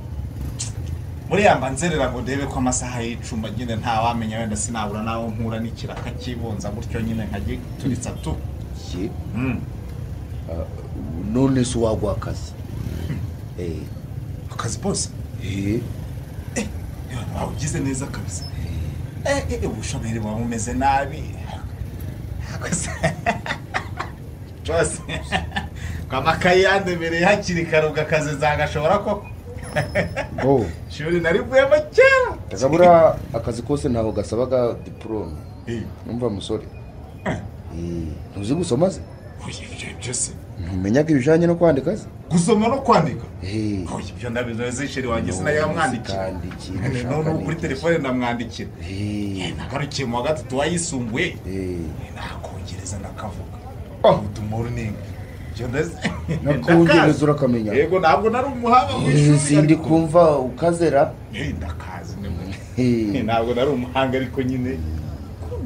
buriya mba nzerera ngo ndebe ko amasaha y'icumba nyine ntawamenya wenda sinabura n'aho mpura n'ikiraka kibunza gutyo nyine nkagituritsa tu je Mm. none se wagwa akazi Eh, akazi bose eh, wawugize neza kabisa Eh, eh, ubushomeri buba bumeze nabi Gusa- rwose ngo amakaye yandemereye hakiri kare ugakazi zagashobora koko bo ishuri narivuyemo kera takabura akazi kose ntaho gasabaga diporome Eh, numva musore Eh, ntuzi gusoma se oya, ibyo byose ntumenyaga ibijanye no kwandika se gusoma no kwandika Eh, Oya, ibyo ndabizi sheri wanjye none sinayamwandikira kandi ikintu ushaka none ni kuri iki? telefone ndamwandikira Eh, nagarukiye mu wa gatatu wayisumbuye eh, nakongereza ndakavuga Oh. utuma uruninga ibyo ndazi nakongereza urakamenya yego ntabwo nari umuhanga mu Eh, ishuri sindi ariko- kumva ukazera Eh, ndakazi ni mu- Eh, ntabwo nari umuhanga ariko nyine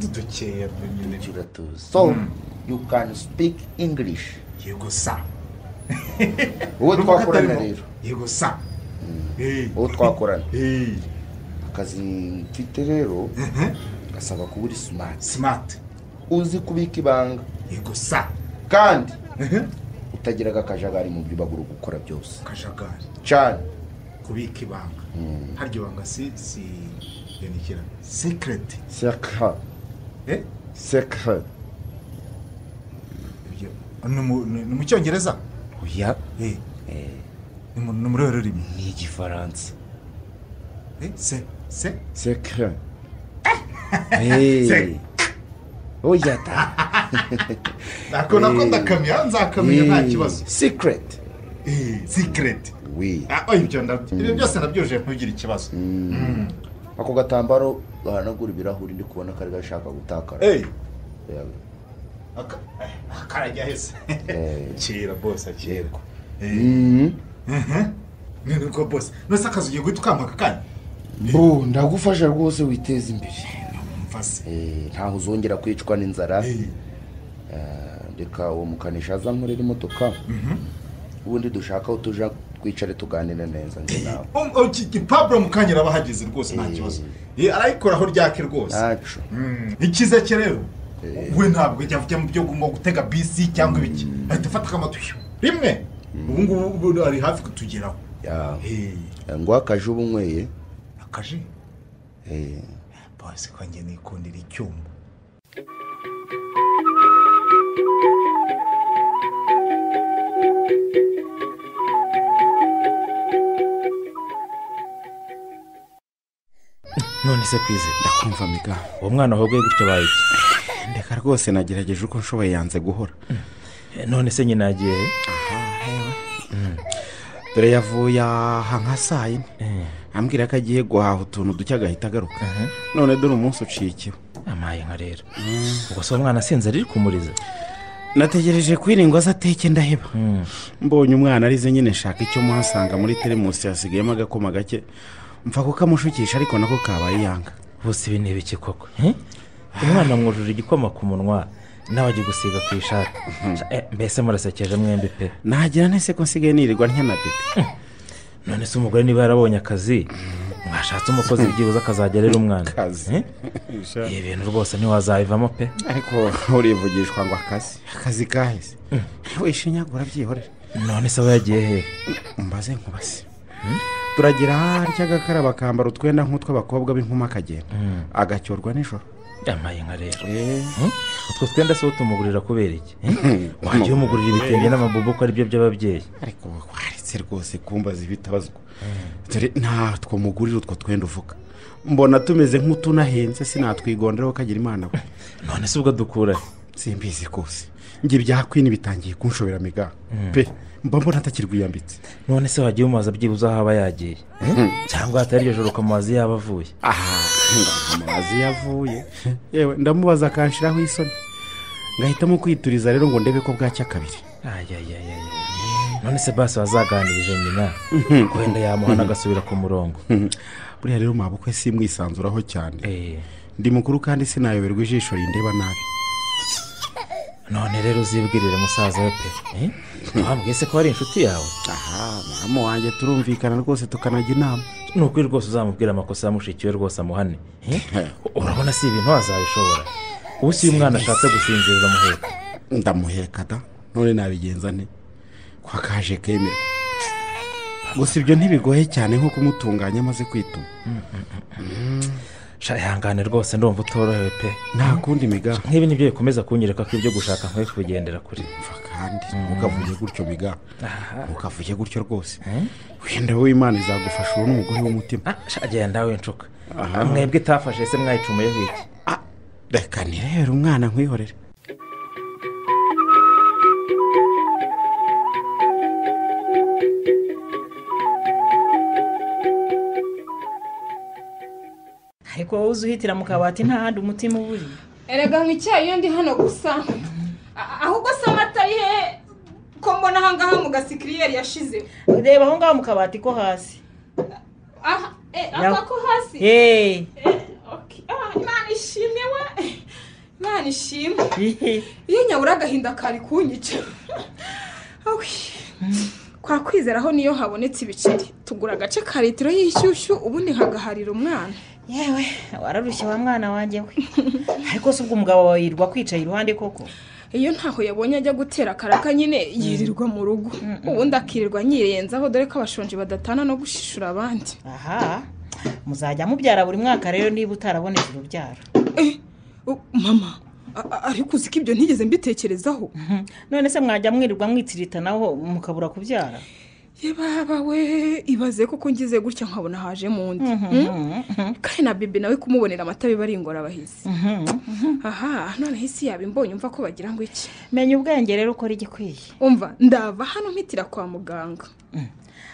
dutokera nyine kiratuza. so Mm. you can speak english yego sa wowe Urumva ko twakorana atarimo- rero yego sa Eh, wowe twakorana eh, akazi mfite rero gasaba kuba uri smart smart uzi kubika ibanga yego sa kandi Mhm. utagira akajagari mu byo uba uri gukora byose akajagari cyane kubika ibanga Mm. haryo ibanga si si yanikira secret sekha eh sekha ibyo ni mu- ni ni mu cyongereza oya eh Eh, ni mu- ni muri uru rurimi ni igifaransa eh se se sekha Sek- oya ta nako nako ndakamya nzakamya nta kibazo secret eh secret wi ah oya ibyo ndabyo ibyo byose nabyujuje ntugire ikibazo Mm. ako gatambaro bahanagura ibirahuri ndi kubona kari gashaka gutakara eh aka- eh, akarajya heza Eh. kira bose akirwa Mm. ni niko bose nose akazi ugiye guhita ukamuha akanya bro ndagufasha rwose witeze imbere mvase Eh, ntaho uzongera kwicwa n'inzara eh Eh, reka uwo mukanishi aza nkorera imodoka ubundi dushaka aho tuja twicare tuganire neza njye nawe paburo mukanya arabahageze rwose nta kibazo Eh, arayikoraho ryake rwose ntacu Mm. ikiza cye rero we ntabwo ajya ajya mu byo ngo gutega bisi cyangwa ibiki ahita afata akamatuyo rimwe ubu ngubu ubu ari hafi kutugeraho yawe Eh, ngo akaje uba unyweye akaje eh, bose kwanjye nikundira icyuma none se kwize ndakumva miga uwo mwana wahuguye gutya abaye iki? ndeka rwose nagerageje uko nshoboye yanze guhora Eh, none se nyina yagiye he? dore yavuye aha nka saa yine Eh, ambwira ko agiye guhaha utuntu duke agahita agaruka aha. none dore umunsi uciye ikiba amaye nka rero ubwo se uwo mwana asinze ari kumuriza nategereje kwiringwa aza ateke ndaheba mbonye umwana arize nyine nshaka icyo muhasanga muri teremusi hasigayemo agakoma gake mfa kukamushukisha ariko nako kabaye yanga bose ibi ni ibiki koko Eh? umwana mwujuje igikoma ku munwa nawe agiye gusiga ku ishati Eh, mbese murasekeje mwembi pe nagira nese ko nsigaye nirirwa ntyana bebe none se umugore niba yarabonye akazi mwashatse umukozi byibuze akazajya arera umwana Akazi. Eh? ibi bintu rwose ntiwazabivamo pe ariko urivugishwa ngo akazi akazi kahise wishinyagura byihorere none se aba yagiye hehe umbaze nkubase turagira harya agakaraba akambara utwenda nk'utw'abakobwa b'inkumi akagenda agacyorwa nijoro yamaye nka rero Hmm? utwo twenda se utumugurira kubera iki Eh? wagiye umugurira ibitenge n'amabubu ko aribyo by'ababyeyi ariko waretse rwose kumbaza ibitabazwa dore ntatwo mugurira utwo twenda uvuga mbona tumeze nk'utunahenze sinatwigonderaho kagira imana we none se ubwo dukura he? simbizi rwose njye byakwini bitangiye kunshobera miga pe mba mbona atakirwiyambitse none se wagiye umubaza byibuze aho aba yagiye Eh? cyangwa hatari iryo joro ukamubaza iyo yaba avuye aha amazi yavuye yewe ndamubaza akanshiraho isoni ngahitamo kwituriza rero ngo ndebe ko bwacya kabiri ayayayaya none se basi wazaganirije nyina wenda yamuhana agasubira ku murongo buriya rero mwabukwe simwisanzuraho cyane Eh, ndi mukuru kandi sinayoberwa ijisho rindeba nabi none rero uzibwirire musaza we pe Eh? wambwiye se ko ari inshuti yawe aha mama wanjye turumvikana rwose tukanajya inama ni ukuri rwose uzamubwira amakosa ya mushiki we rwose amuhane Eh? urabona si ibintu wazabishobora ubu si iyo umwana ashatse gusinziriza muheka ndamuheka da none nabigenza nte kwa kaje kemera gusa ibyo ntibigoye cyane nko kumutunganya amaze kwituma sha ihangane rwose ndumva utorohewe pe nta kundi miga nk'ibi nibyo bikomeza kunyereka ko ibyo gushaka nkwiye kubigendera kure Umva kandi ntukavuge gutyo miga ntukavuge gutyo rwose wenda wowe imana izagufasha ubu n'umugore w'umutima Ah, sha genda winshuka mwebwe itafashe se mwayicumuyeho iki Ah, reka nirebere umwana nkwihorere ariko wowe uzi uhitira mu kabati nta handi umutima uba uri erega nk'icyayi iyo ndi hano gusa A- ahubwo se amata ari hehe ko mbona aha ngaha mu gasikiriyeri yashizeho reba aho ngaho mu kabati ko hasi aha eh, Ya- aka ko hasi yeee Eh, okay. Ah, imana ishimwe we imana ishimwe iyo nyabura agahinda kari kunyica Awi. kwa kwizera aho niyo habonetse ibiceri tugura agace ka litiro y'ishyushyu ubundi nkagaharira umwana yewe wararushye wa mwana wanjye we ariko se ubwo umugabo wawe yirirwa akwicaye iruhande koko iyo ntaho yabonye ajya gutera akaraka nyine yirirwa mu rugo ubundi akirirwa nyirenzaho dore ko abashonji badatana no gushishura abandi aha muzajya mubyara buri mwaka rero niba utarabonetse urubyaro Eh, oh, mama a- a- ariko uzi ko ibyo ntigeze mbitekerezaho Mhm. none se mwajya mwirirwa mwitiritanaho mukabura kubyara ye baba we ibaze koko ngize gutya nkabona haje mu ndi Mhm. kandi na bibi nawe kumubonera amata biba ari ingorabahizi Mhm. aha noneho isi yaba imbonye umva ko bagira ngo iki menya ubwenge rero ukora igikwiye umva ndava hano mpitira kwa muganga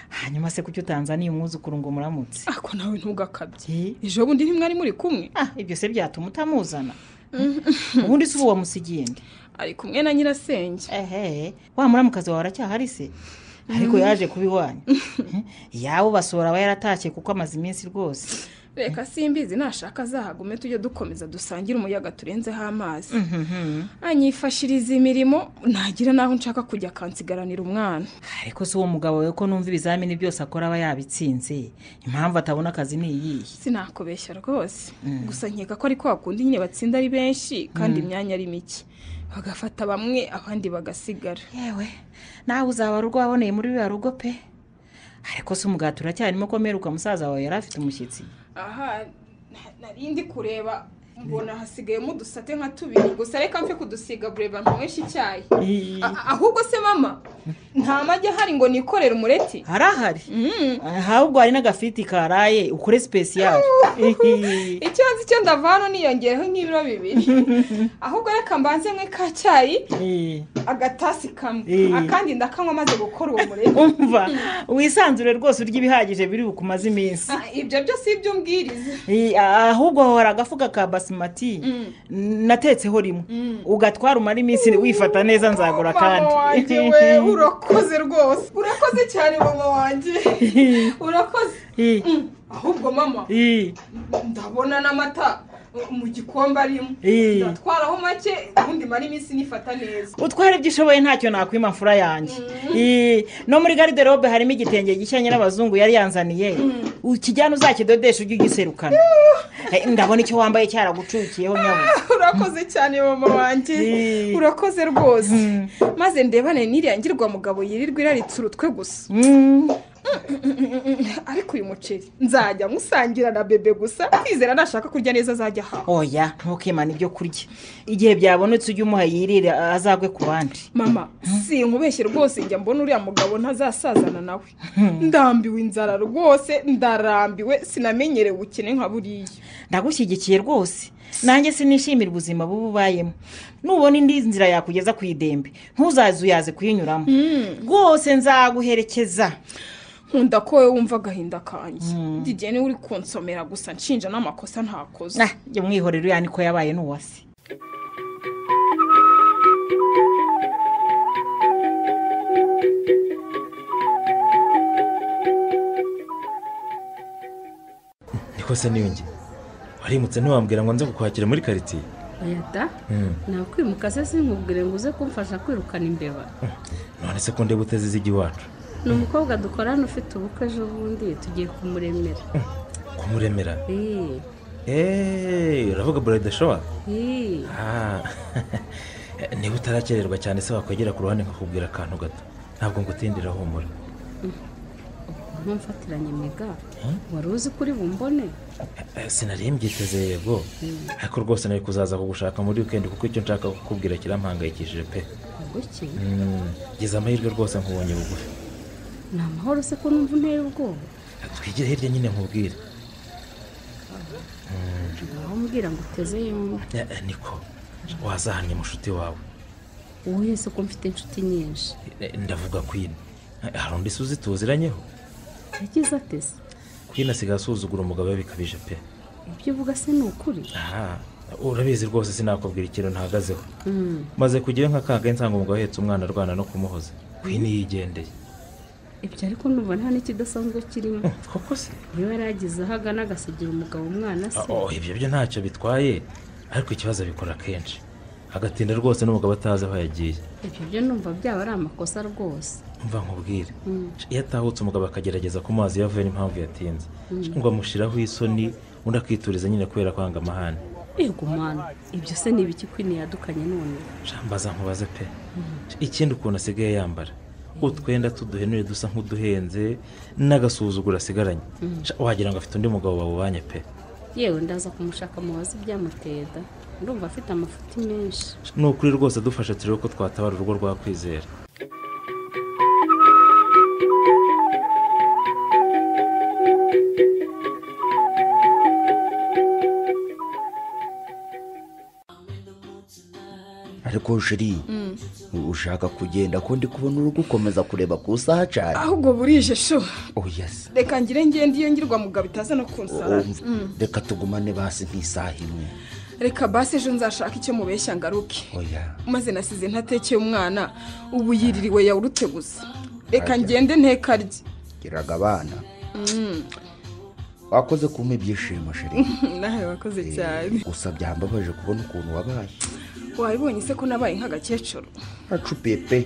hanyuma se kuki utanzaniye umwuzukuru ngo muramutse ako nawe ntugakabye Eh? ejo bundi ntimwari muri kumwe ah ibyo se byatuma utamuzana ubundi se ubu wamusigiye nde ari kumwe na nyirasenge ehe wa muramukazi wawe aracyahari se ariko yaje kuba iwanyu yawe basohora aba yaratashye kuko amaze iminsi rwose reka simbizi nashaka azahagume tujye dukomeza dusangire umuyaga turenzeho amazi anyifashiriza imirimo nagira n'aho nshaka kujya akansigaranira umwana ariko si uwo mugabo we ko numva ibizamini byose akora aba yabitsinze impamvu atabona akazi ni iyihe sinakubeshya rwose gusa nkeka ko ari kwa kundi nyine batsinda ari benshi kandi imyanya ari mike bagafata bamwe abandi bagasigara yewe nawe uzaba rugo waboneye muri ruriya rugo pe ariko si umugati uracyarimo ko meruka musaza wawe yari afite umushyitsi aha na- nari ndi kureba mbona hasigayemo udusate nka tubiri gusa reka mfe kudusiga bureba nyweshe icyayi A- a- ahubwo se mama nta magi ahari ngo nikorere umureti harahari Mm. ahubwo hari n'agafiti karaye ukore sipesiyari icyo nzi icyo ndavana niyongereho nk'ibiro bibiri ahubwo reka mbanze mwe ka cyayi agatasi kamwe Eh. akandi ndakanywa amaze gukora uwo mureti umva wisanzure rwose urya ibihagije biri bukumaze iminsi Ah, ibyo byose ibyo umbwiriza Eh, ahubwo aho hari agafuka ka basimati Mm. natetseho rimwe ugatwara umara iminsi wifata neza nzagura mama wanjye we kandi urakoze rwose urakoze cyane mama wanjye urakoze Eh, Mm. ahubwo mama eh, ndabona n'amata mu gikombe arimo Eh. ndatwaraho make ubundi mara iminsi nifata neza utwara ibyo ushoboye ntacyo nakwima mfura yanjye Eh, no muri gariderobe harimo igitenge gishya nyirabazungu yari yanzaniye ukijyana uzakidodesha ujye ugiserukana Eh, ndabona icyo wambaye cyaragucukiyeho nyabuze urakoze cyane mama wanjye Eh. urakoze rwose maze ndebane n'iriya ngirwamugabo yirirwa iraritse urutwe gusa Mm. ariko uyu muceri nzajya musangira na bebe gusa kwizera nashaka kurya neza azajya ahawe oya ntukimana ibyo kurya igihe byabonetse ujye umuha yirire azagwe ku bandi mama si nkubeshye rwose njya mbona uriya mugabo ntazasazana nawe ndambiwe inzara rwose ndarambiwe sinamenyerewe ubukene nka buriya ndagushyigikiye rwose nanjye sinishimira ubuzima buba ubayemo nubona indi nzira yakugeza ku idembe ntuzaze uyaze kuyinyuramo rwose nzaguherekeza nkunda ko wowe wumva agahinda kanjye didiye niwe uri konsomera gusa nshinja n'amakosa ntakoze Ah, jya umwihorero uriya niko yabaye n'uwase niko se niyongeye warimutse ntiwambwira ngo nze kukwakira muri karitsiye oya da nakwimuka se sinkubwire ngo uze kumfasha kwirukana imbeba none se ko ndeba uteze izijya iwacu ni umukobwa dukorana ufite ubukwe ejo bundi tugiye kumuremera kumuremera Eh, eee uravuga burayidi showa eh. niba utarakererwa cyane se wakwegera ku ruhande nkakubwira akantu gato ntabwo ngutindira humura ntumfatiranye mega wari uzi kuri bumbone Eh, sinari mbyiteze yego ariko rwose nari kuzaza kugushaka muri wikendi kuko icyo nshaka kukubwira kirampangayikishije pe buki Mm, gize amahirwe rwose nkubonye bugufi ni amahoro se ko numva unteye ubwoba twigire hirya nyine nkubwire naho mbwira ngo uteze yombi Eh, eh, niko wazahanye mushuti wawe uwo yese ko mfite inshuti nyinshi Eh, ndavuga kwina Eh, hari undi se uzituziranyeho yagize ateze kwina asigaye asuzugura umugabo we bikabije pe ibyo uvuga se ni ukuri aha urabizi rwose sinakubwira ikintu ntahagazeho Mm. maze kujyayo nka kagaye nsanga umugabo ahetse umwana arwana no kumuhoza kwina yigendeye ibyo ariko numva nta n'ikidasanzwe kirimo Mm, koko se niba yaragize aho agana agasigira umugabo umwana se Oh, ibyo byo ntacyo bitwaye ariko ikibazo abikora kenshi agatinda rwose n'umugabo atazi aho yagiye ibyo byo numva byaba ari amakosa rwose mva nkubwire iyo atahutse umugabo akagerageza ku mazi iyo avuye n'impamvu yatinze ngo amushyiraho isoni undi akituriza nyine kubera kwanga amahane yego mwana ibyo se ni ibiki kwini yadukanye none jambaza nkubaze pe ikindi ukuntu asigaye yambara utwenda tuduhenuye dusa nk'uduhenze n'agasuzuguro asigaranye Sha, wagira ngo afite undi mugabo bawubanye pe yewe ndaza kumushaka mubaze ibyamuteda ndumva afite amafuti menshi ni ukuri rwose dufashe turebe ko twatabara urugo rwa kwizera ariko shiri ushaka kugenda ko ndi kubona uri gukomeza kureba ku isaha cyane ahubwo burije sho oya se reka ngire ngende iyo ngirwamugabo itaza no kunsara Umva, reka tugumane basi nk'isaha imwe reka basi ejo nzashaka icyo mubeshya ngaruke oya maze nasize ntatekeye umwana ubu yiririwe yawurutse gusa reka ngende ntekarye giraga abana wakoze kumpa ibyishimo sheri nawe wakoze cyane gusa byambabaje kubona ukuntu wabaye wabibonye se ko nabaye nk'agakecuru acupiye pe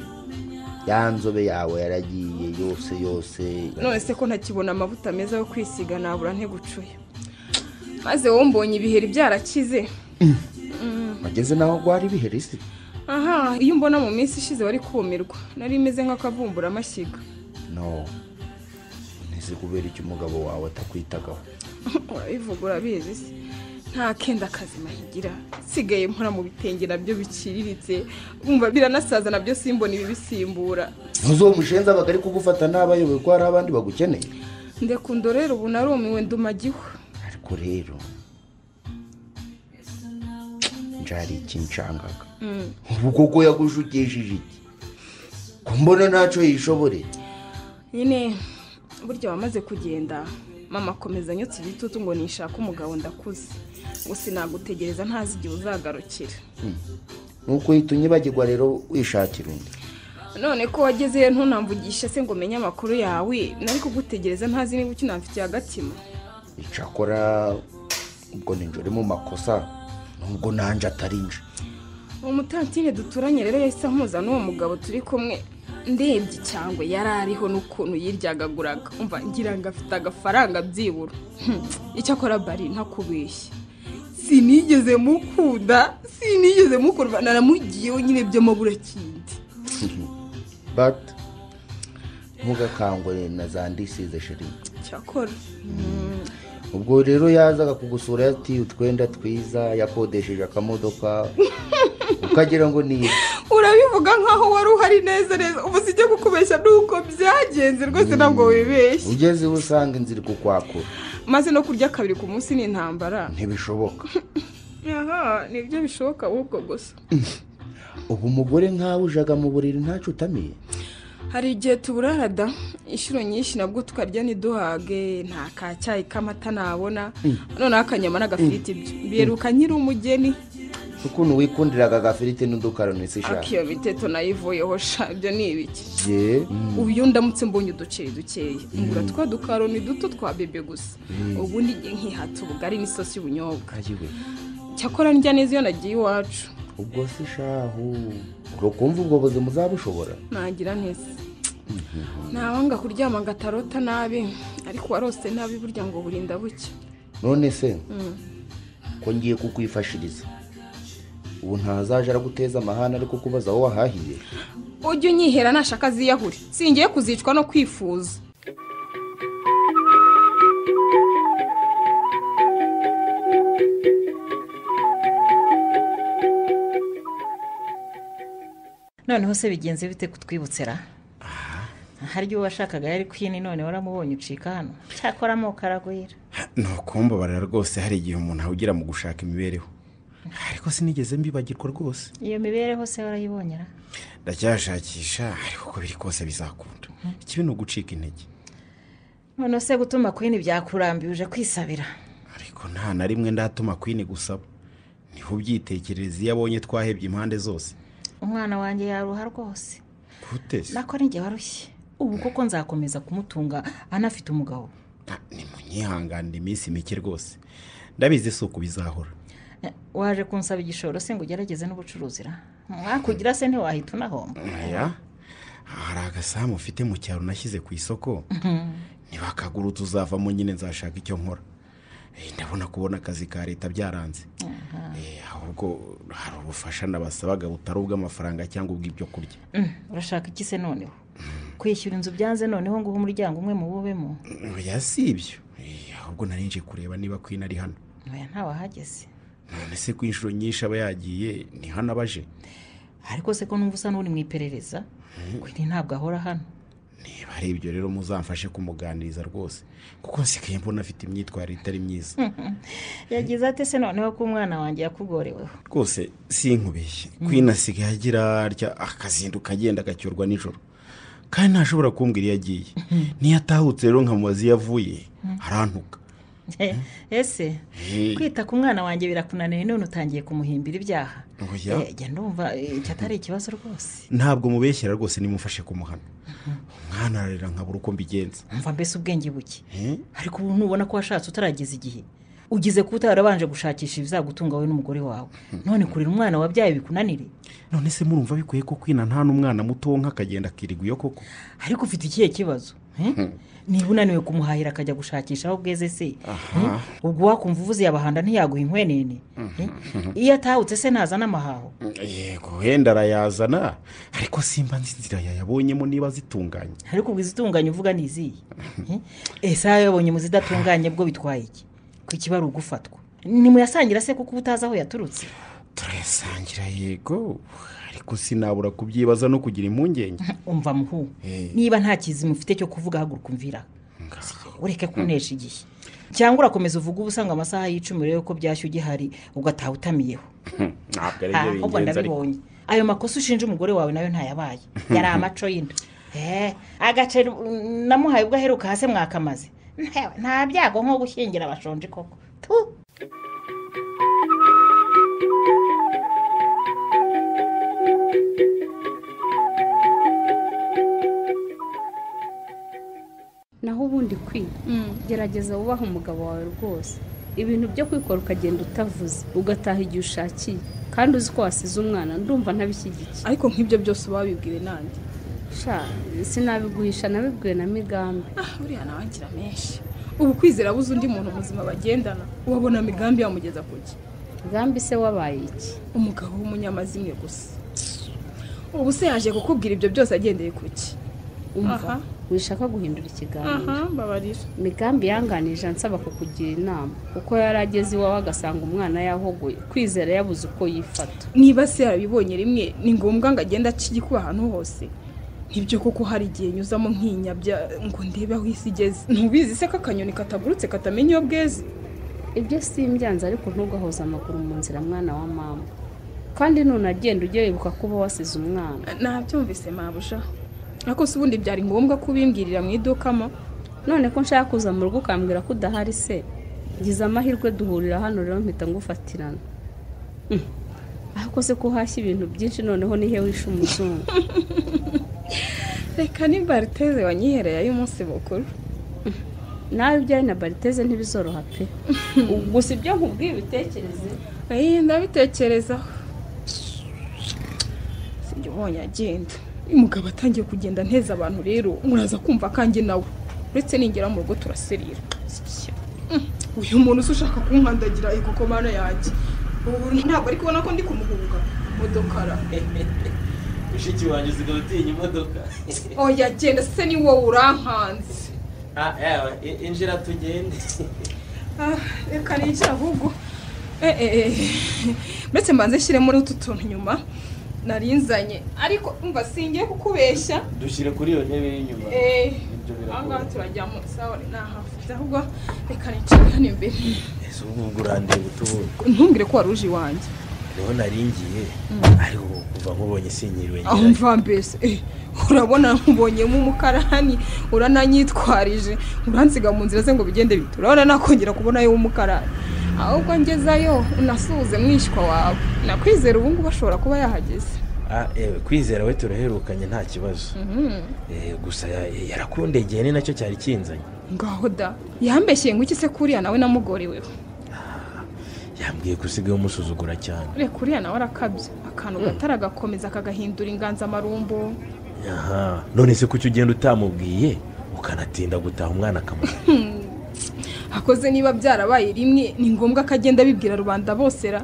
ya nzobe yawe yaragiye yose yose none se ko ntakibona amavuta meza yo kwisiga nabura ntigucuye maze wowe mbonye ibiheri byarakize wageze naho rwari ibiheri se aha iyo umbona mu minsi ishize wari kumirwa nari meze nk'akavumbura amashyiga no ntizi kubera icyo umugabo wawe atakwitagaho urabivuga urabizi se nta kenda akazi mahigira nsigaye nkora mu bitenge nabyo biciriritse wumva biranasaza nabyo simbona ibibisimbura ntuzuho umushenzi aba ari kugufata ntabayoboye ko hari abandi bagukeneye ndekundo rero ubu narumiwe ndumagiwe ariko rero njari iki nshangaga Mm. ubu koko yagushukishije iki ko mbona ntacyo yishobore nyine burya wamaze kugenda mama akomeza anyotse igitutu ngo nishake umugabo ndakuze ngo sinagutegereza ntazi igihe uzagarukira nuko uhita unyibagirwa rero wishakira undi none ko wagezeyo ntunamvugishe se ngo umenye amakuru yawe nari kugutegereza ntazi niba ukinamfitiye agatima icakora ubwo ninjye uri mu makosa nubwo nanjye atari nje umutantine duturanye rero yahise ampuza n'uwo mugabo turi kumwe ndebye cyangwa yari ariho n'ukuntu yiryagaguraga umva ngira ngo afite agafaranga byibura Hmm, icyakora bari ntakubeshye sinigeze mukunda sinigeze mukunda naramugiyeho nyine by'amabura kindi but ntugakangure na za ndisize sheri cyakora Hmm, ubwo rero yazaga kugusura yati utwenda twiza yakodesheje akamodoka ukagira ngo ni urabivuga nkaho wari uhari neza neza ubu sijya kukubeshya nuko byagenze rwose ntabwo wibeshye ugeze iwe usanga inzira iri kukwakura maze no kurya kabiri ku munsi ni intambara ntibishoboka aha nibyo bishoboka ahubwo gusa ubu umugore nkawe ujaga mu buriri ntacyo utamiye hari igihe tuburara da inshuro nyinshi nabwo tukarya ntiduhage nta ka cyayi k'amata nabona noneho akanyama n'agafiriti byo biheruka nyiri umugeni ukuntu wikundiraga agafiriti n'udukaroni si shaka akiyo miteto nayivuyeho sha ibyo ni ibiki ye ubu iyo ndamutse mbonye uduceri dukeya ngura twa dukaroni duto twa bebe gusa ubundi njye nkihata ubugari n'isosi y'ubunyobwa ayiwe cyakora ndya neza iyo nagiye iwacu ubwo si shahu ukumva ubwo buzima uzabushobora nagira neza ntawanga kuryama ngo atarota nabi ariko warose nabi burya ngo burinda buke none se Mm. ko ngiye kukwifashiriza ubu ntazaje araguteza amahane ariko kubaza aho wahahiye ujye unyihera nashaka aziyahure singiye kuzicwa no kwifuza noneho se bigenze bite kutwibutse ra hari igihe washakaga yari kwini none waramubonye ucika hano cyakora amoko aragwira ni ukumbabara rwose hari igihe umuntu awugira mu gushaka imibereho ariko sinigeze mbibagirwa rwose iyo mibereho se warayibonyera ndacyashakisha ariko uko biri kose bizakunda ikibi ni ugucika intege noneho se gutuma kwini byakurambiye uje kwisabira ariko nta na rimwe ndatuma kwini gusaba niho ubyitekerereza iyo abonye twahebye impande zose umwana wanjye yaruha rwose gute se nako ninjye warushye ubu koko nzakomeza kumutunga anafite umugabo nyihanganira iminsi mike rwose ndabizi si uku bizahora Eh, waje kunsaba igishoro se ngo ugerageze n'ubucuruzi ra mwakugira se ntiwahita unahomba aya hari agasamu ufite mu cyaro nashyize ku isoko ntibakagura tuzavamo nyine nzashaka icyo nkora Eh, ndabona kubona akazi ka leta byaranze Eh, ahubwo hari ubufasha nabasabaga butari ubw'amafaranga cyangwa ubw'ibyo kurya Mm, urashaka iki se noneho kwishyura inzu byanze noneho ngo uhe umuryango umwe muwubemo oya si ibyo Eh, ahubwo narinje kureba niba kwina ari hano oya ntawahageze none se ku inshuro nyinshi aba yagiye ni hano abaje ariko se ko numva usa n'uri mu iperereza kwini ntabwo ahora hano niba ari ibyo rero muzamfashe kumuganiriza rwose kuko nsigaye mbona afite imyitwarire itari myiza yagize ate se noneho ko umwana wanjye yakugoreweho rwose sinkubeshye kwina asigaye agira atya akazinduka agenda agacyurwa nijoro kandi ntashobora kumbwira iyo agiye niyo atahutse rero nkamubaza iyo avuye arantuka ese kwita ku mwana wanjye birakunaniye none utangiye kumuhimbira ibyaha Oya. Eh, jya ndumva eh, iki atari ikibazo rwose ntabwo mubeshyera rwose nimufashe kumuhana umwana ararira nkabura uko mbigenza mva mbese ubwenge buke Eh? ariko ubu nubona ko washatse utarageza igihe ugize kuba utarabanje gushakisha ibizagutunga wowe n'umugore wawe none kurera umwana wabyaye bikunanire none se murumva bikwiye ko kwina nta n'umwana muto wonka akagenda akirirwa iyo koko ariko ufite ikihe kibazo eh? niba unaniwe kumuhahira akajya gushakisha aho bweze se eh? ubwo wakumva uvuze yabahanda ntiyaguha inkwenene eh? iyo atahutse se ntazana amahaho yego wenda arayazana ariko simba nzi inzira yayabonyemo niba zitunganye ariko ubwo izitunganye uvuga ni izihe Eh? ese aho yabonye mu zidatunganye bwo bitwaye iki ko ikiba ari ugufatwa nimuyasangira se kuko uba utazi aho yaturutse turayasangira yego ariko sinabura kubyibaza no kugira impungenge umva muhu Eh. niba nta kizima ufite cyo kuvuga haguruka umvira ureke kunesha igihe cyangwa urakomeza uvuga uba usanga amasaha y'icumi rero ko byashya ugihari ugataha utamiyeho ntabwo ari Ah, byo ahubwo bingenzi ariko ndabibonye ayo makosa ushinja umugore wawe nayo ntayabaye yari amaco y'inda Eh, agaceri mm, namuhaye ubwo aheruka hasi mwakamaze Ntewe, nta byago nko gushyingira abashonje koko Tu! naho ubundi kwiba gerageza wubahe umugabo wawe rwose ibintu byo kwikora ukagenda utavuze ugataha igihe ushakiye kandi uzi ko wasize umwana ndumva ntabishyigikiye ariko nk'ibyo byose wabibwiwe nande sha sinabiguhisha nabibwiwe na migambi ah buriya nawe ngira menshi ubu kwizera buze undi muntu ubuzima bagendana wabona migambi yamugeza ku gihe migambi se wabaye iki umugabo w'umunyamazimwe gusa ubu se yaje kukubwira ibyo byose agendeye ku ki umva Aha. wishaka guhindura ikiganiro aha mbabarira migambi yanganije ansaba kukugira inama kuko yari ageze iwawe agasanga umwana yahogoye kwizera yabuze uko yifata niba se yarabibonye rimwe ni ngombwa ngo agende aca igikuba ahantu hose nibyo koko hari igihe nyuzamo nkinyabya ngo ndebe aho isi igeze ntubizi se ko akanyoni katagurutse katamenya iyo bweze ibyo simbyanze ariko ntugahoze amaguru mu nzira mwana wa mama kandi nunagenda ujye wibuka kuba wasize umwana nabyumvise mabuja ariko se ubundi byari ngombwa ko ubimbwirira mu idukamo none ko nshaka kuza mu rugo ukambwira ko udahari se ngize amahirwe duhurira hano rero mpita ngufatirana Mm. ariko se ko uhashya ibintu byinshi noneho nihe wishe umuzungu reka ni bariteze wanyihereye ay'umunsi mukuru nawe ibyawe na bariteze ntibizoroha pe gusa ibyo nkubwiye ubitekereze Ayi, ndabitekerezaho sinjye ubonye agenda uyu mugabo atangiye kugenda nteza abantu rero muraza kumva kanjye nawe uretse ningera mu rugo turaserira Mm, uyu muntu se ushaka kumwandagira ego ko mana yanjye ubu ntabwo ari kubona ko ndi kumuhuga modokara mushiki wanjye usigaye utinya imodoka oya genda se ni wowe urankanze Ah, yawe, i- injira tugende Ah, reka ninjira ahubwo Eh, eh, eh. mbese mbanze nshyire muri utu tuntu nyuma nari nzanye ariko umva singiye kukubeshya dushyire kuri iyo ntebe y'inyuma Eh, Ibyo aha birakora ngaha turajya mu sawa ni ahafite ahubwo reka nicare hano imbere ese ubu ngubu urandeba utubura ntumbwire ko wari uje iwanjye niho naringiye ariko kuva nkubonye sinyiriwe aho ngeranye mva mbese eh, urabona nkubonyemo umukarani urananyitwarije uransiga mu nzira ze ngo bigende bite urabona nakongera kubonayo w'umukarani ahubwo ngezayo unasuhuze mwishywa wawe nakwizera ubu ngubu ashobora kuba yahageze Ah, ewe kwizera we turaherukanye nta kibazo Eh, gusa ya- yarakundegeye ni nacyo cyari kinzanye ngaho da yambeshyeye ngo iki se kuriya nawe namugoreweho yambwiye ko usigaye umusuzugura cyane reka uriya nawe arakabye akantu gatara gakomeza kagahindura inganzamarumbo aha none se kuki ugenda utamubwiye ukanatinda gutaha umwana akamubwira akoze niba byarabaye rimwe ni ngombwa ko agenda abibwira rubanda bose ra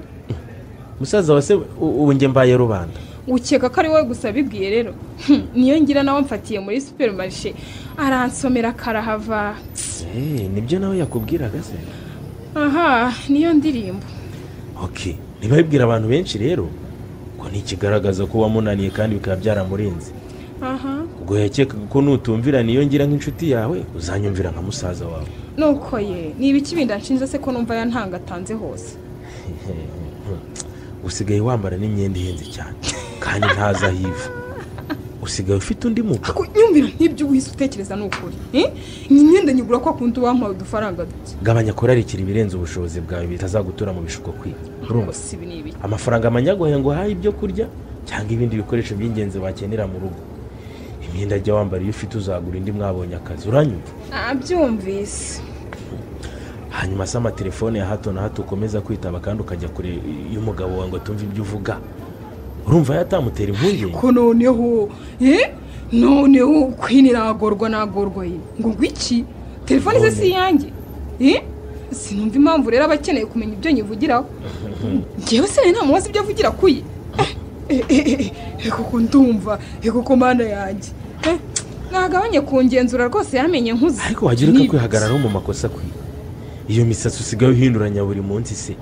musaza wa se u- ubu njye mbaye rubanda ukeka ko ari wowe gusa abibwiye rero Hmm, niyo ngira nawe mfatiye muri superimarishe aransomera karahava Eh, nibyo nawe yakubwiraga se aha niyo ndirimbo ok ntibabibwira abantu benshi rero ngo ni ikigaragaza ko wamunaniye kandi bikaba byaramurenze aha ubwo yakekaga ko nutumvira ngira nk'inshuti yawe uzanyumvira nka musaza wawe nuko ye ni ibiki bindi anshinja se ko numva yantangatanze hose usigaye wambara n'imyenda ihenze cyane kandi ntazi aho iva usigaye ufite undi muco Ako nyumvira nk'ibyo uhise utekereza ni ukuri Eh? Iyi myenda nyigura kwa kundi wampaye udufaranga duke gabanya kurarikira ibirenze ubushobozi bwawe bitazagutura mu bishuko kwiga urumva gusa ibi ni ibiki amafaranga amanyagoye ngo uhahe ibyo kurya cyangwa ibindi bikoresho by'ingenzi wakenera mu rugo imyenda jya wambara iyo ufite uzagura indi mwabonye akazi uranyumva nabyumvise hanyuma se amatelefone ya hato na hato ukomeza kwitaba kandi ukajya kure y'umugabo wawe ngo atumve ibyo uvuga urumva yatamutera impungenge ko noneho eh? noneho kwini nagorwa nagorwa ye ngo ngwiki telefone ze si iyanjye Eh? sinumva impamvu rero aba akeneye kumenya ibyo nyivugiraho ngewe se nta mubazi ibyo avugira kuye Eh, eh, eh, eh, kuko ndumva eh, kuko mana yanjye Eh, nagabanye kungenzura rwose yamenye nkuze ariko wagira uko kwihagararaho mu makosa akwiye iyo misatsi usigaye uhinduranya buri munsi se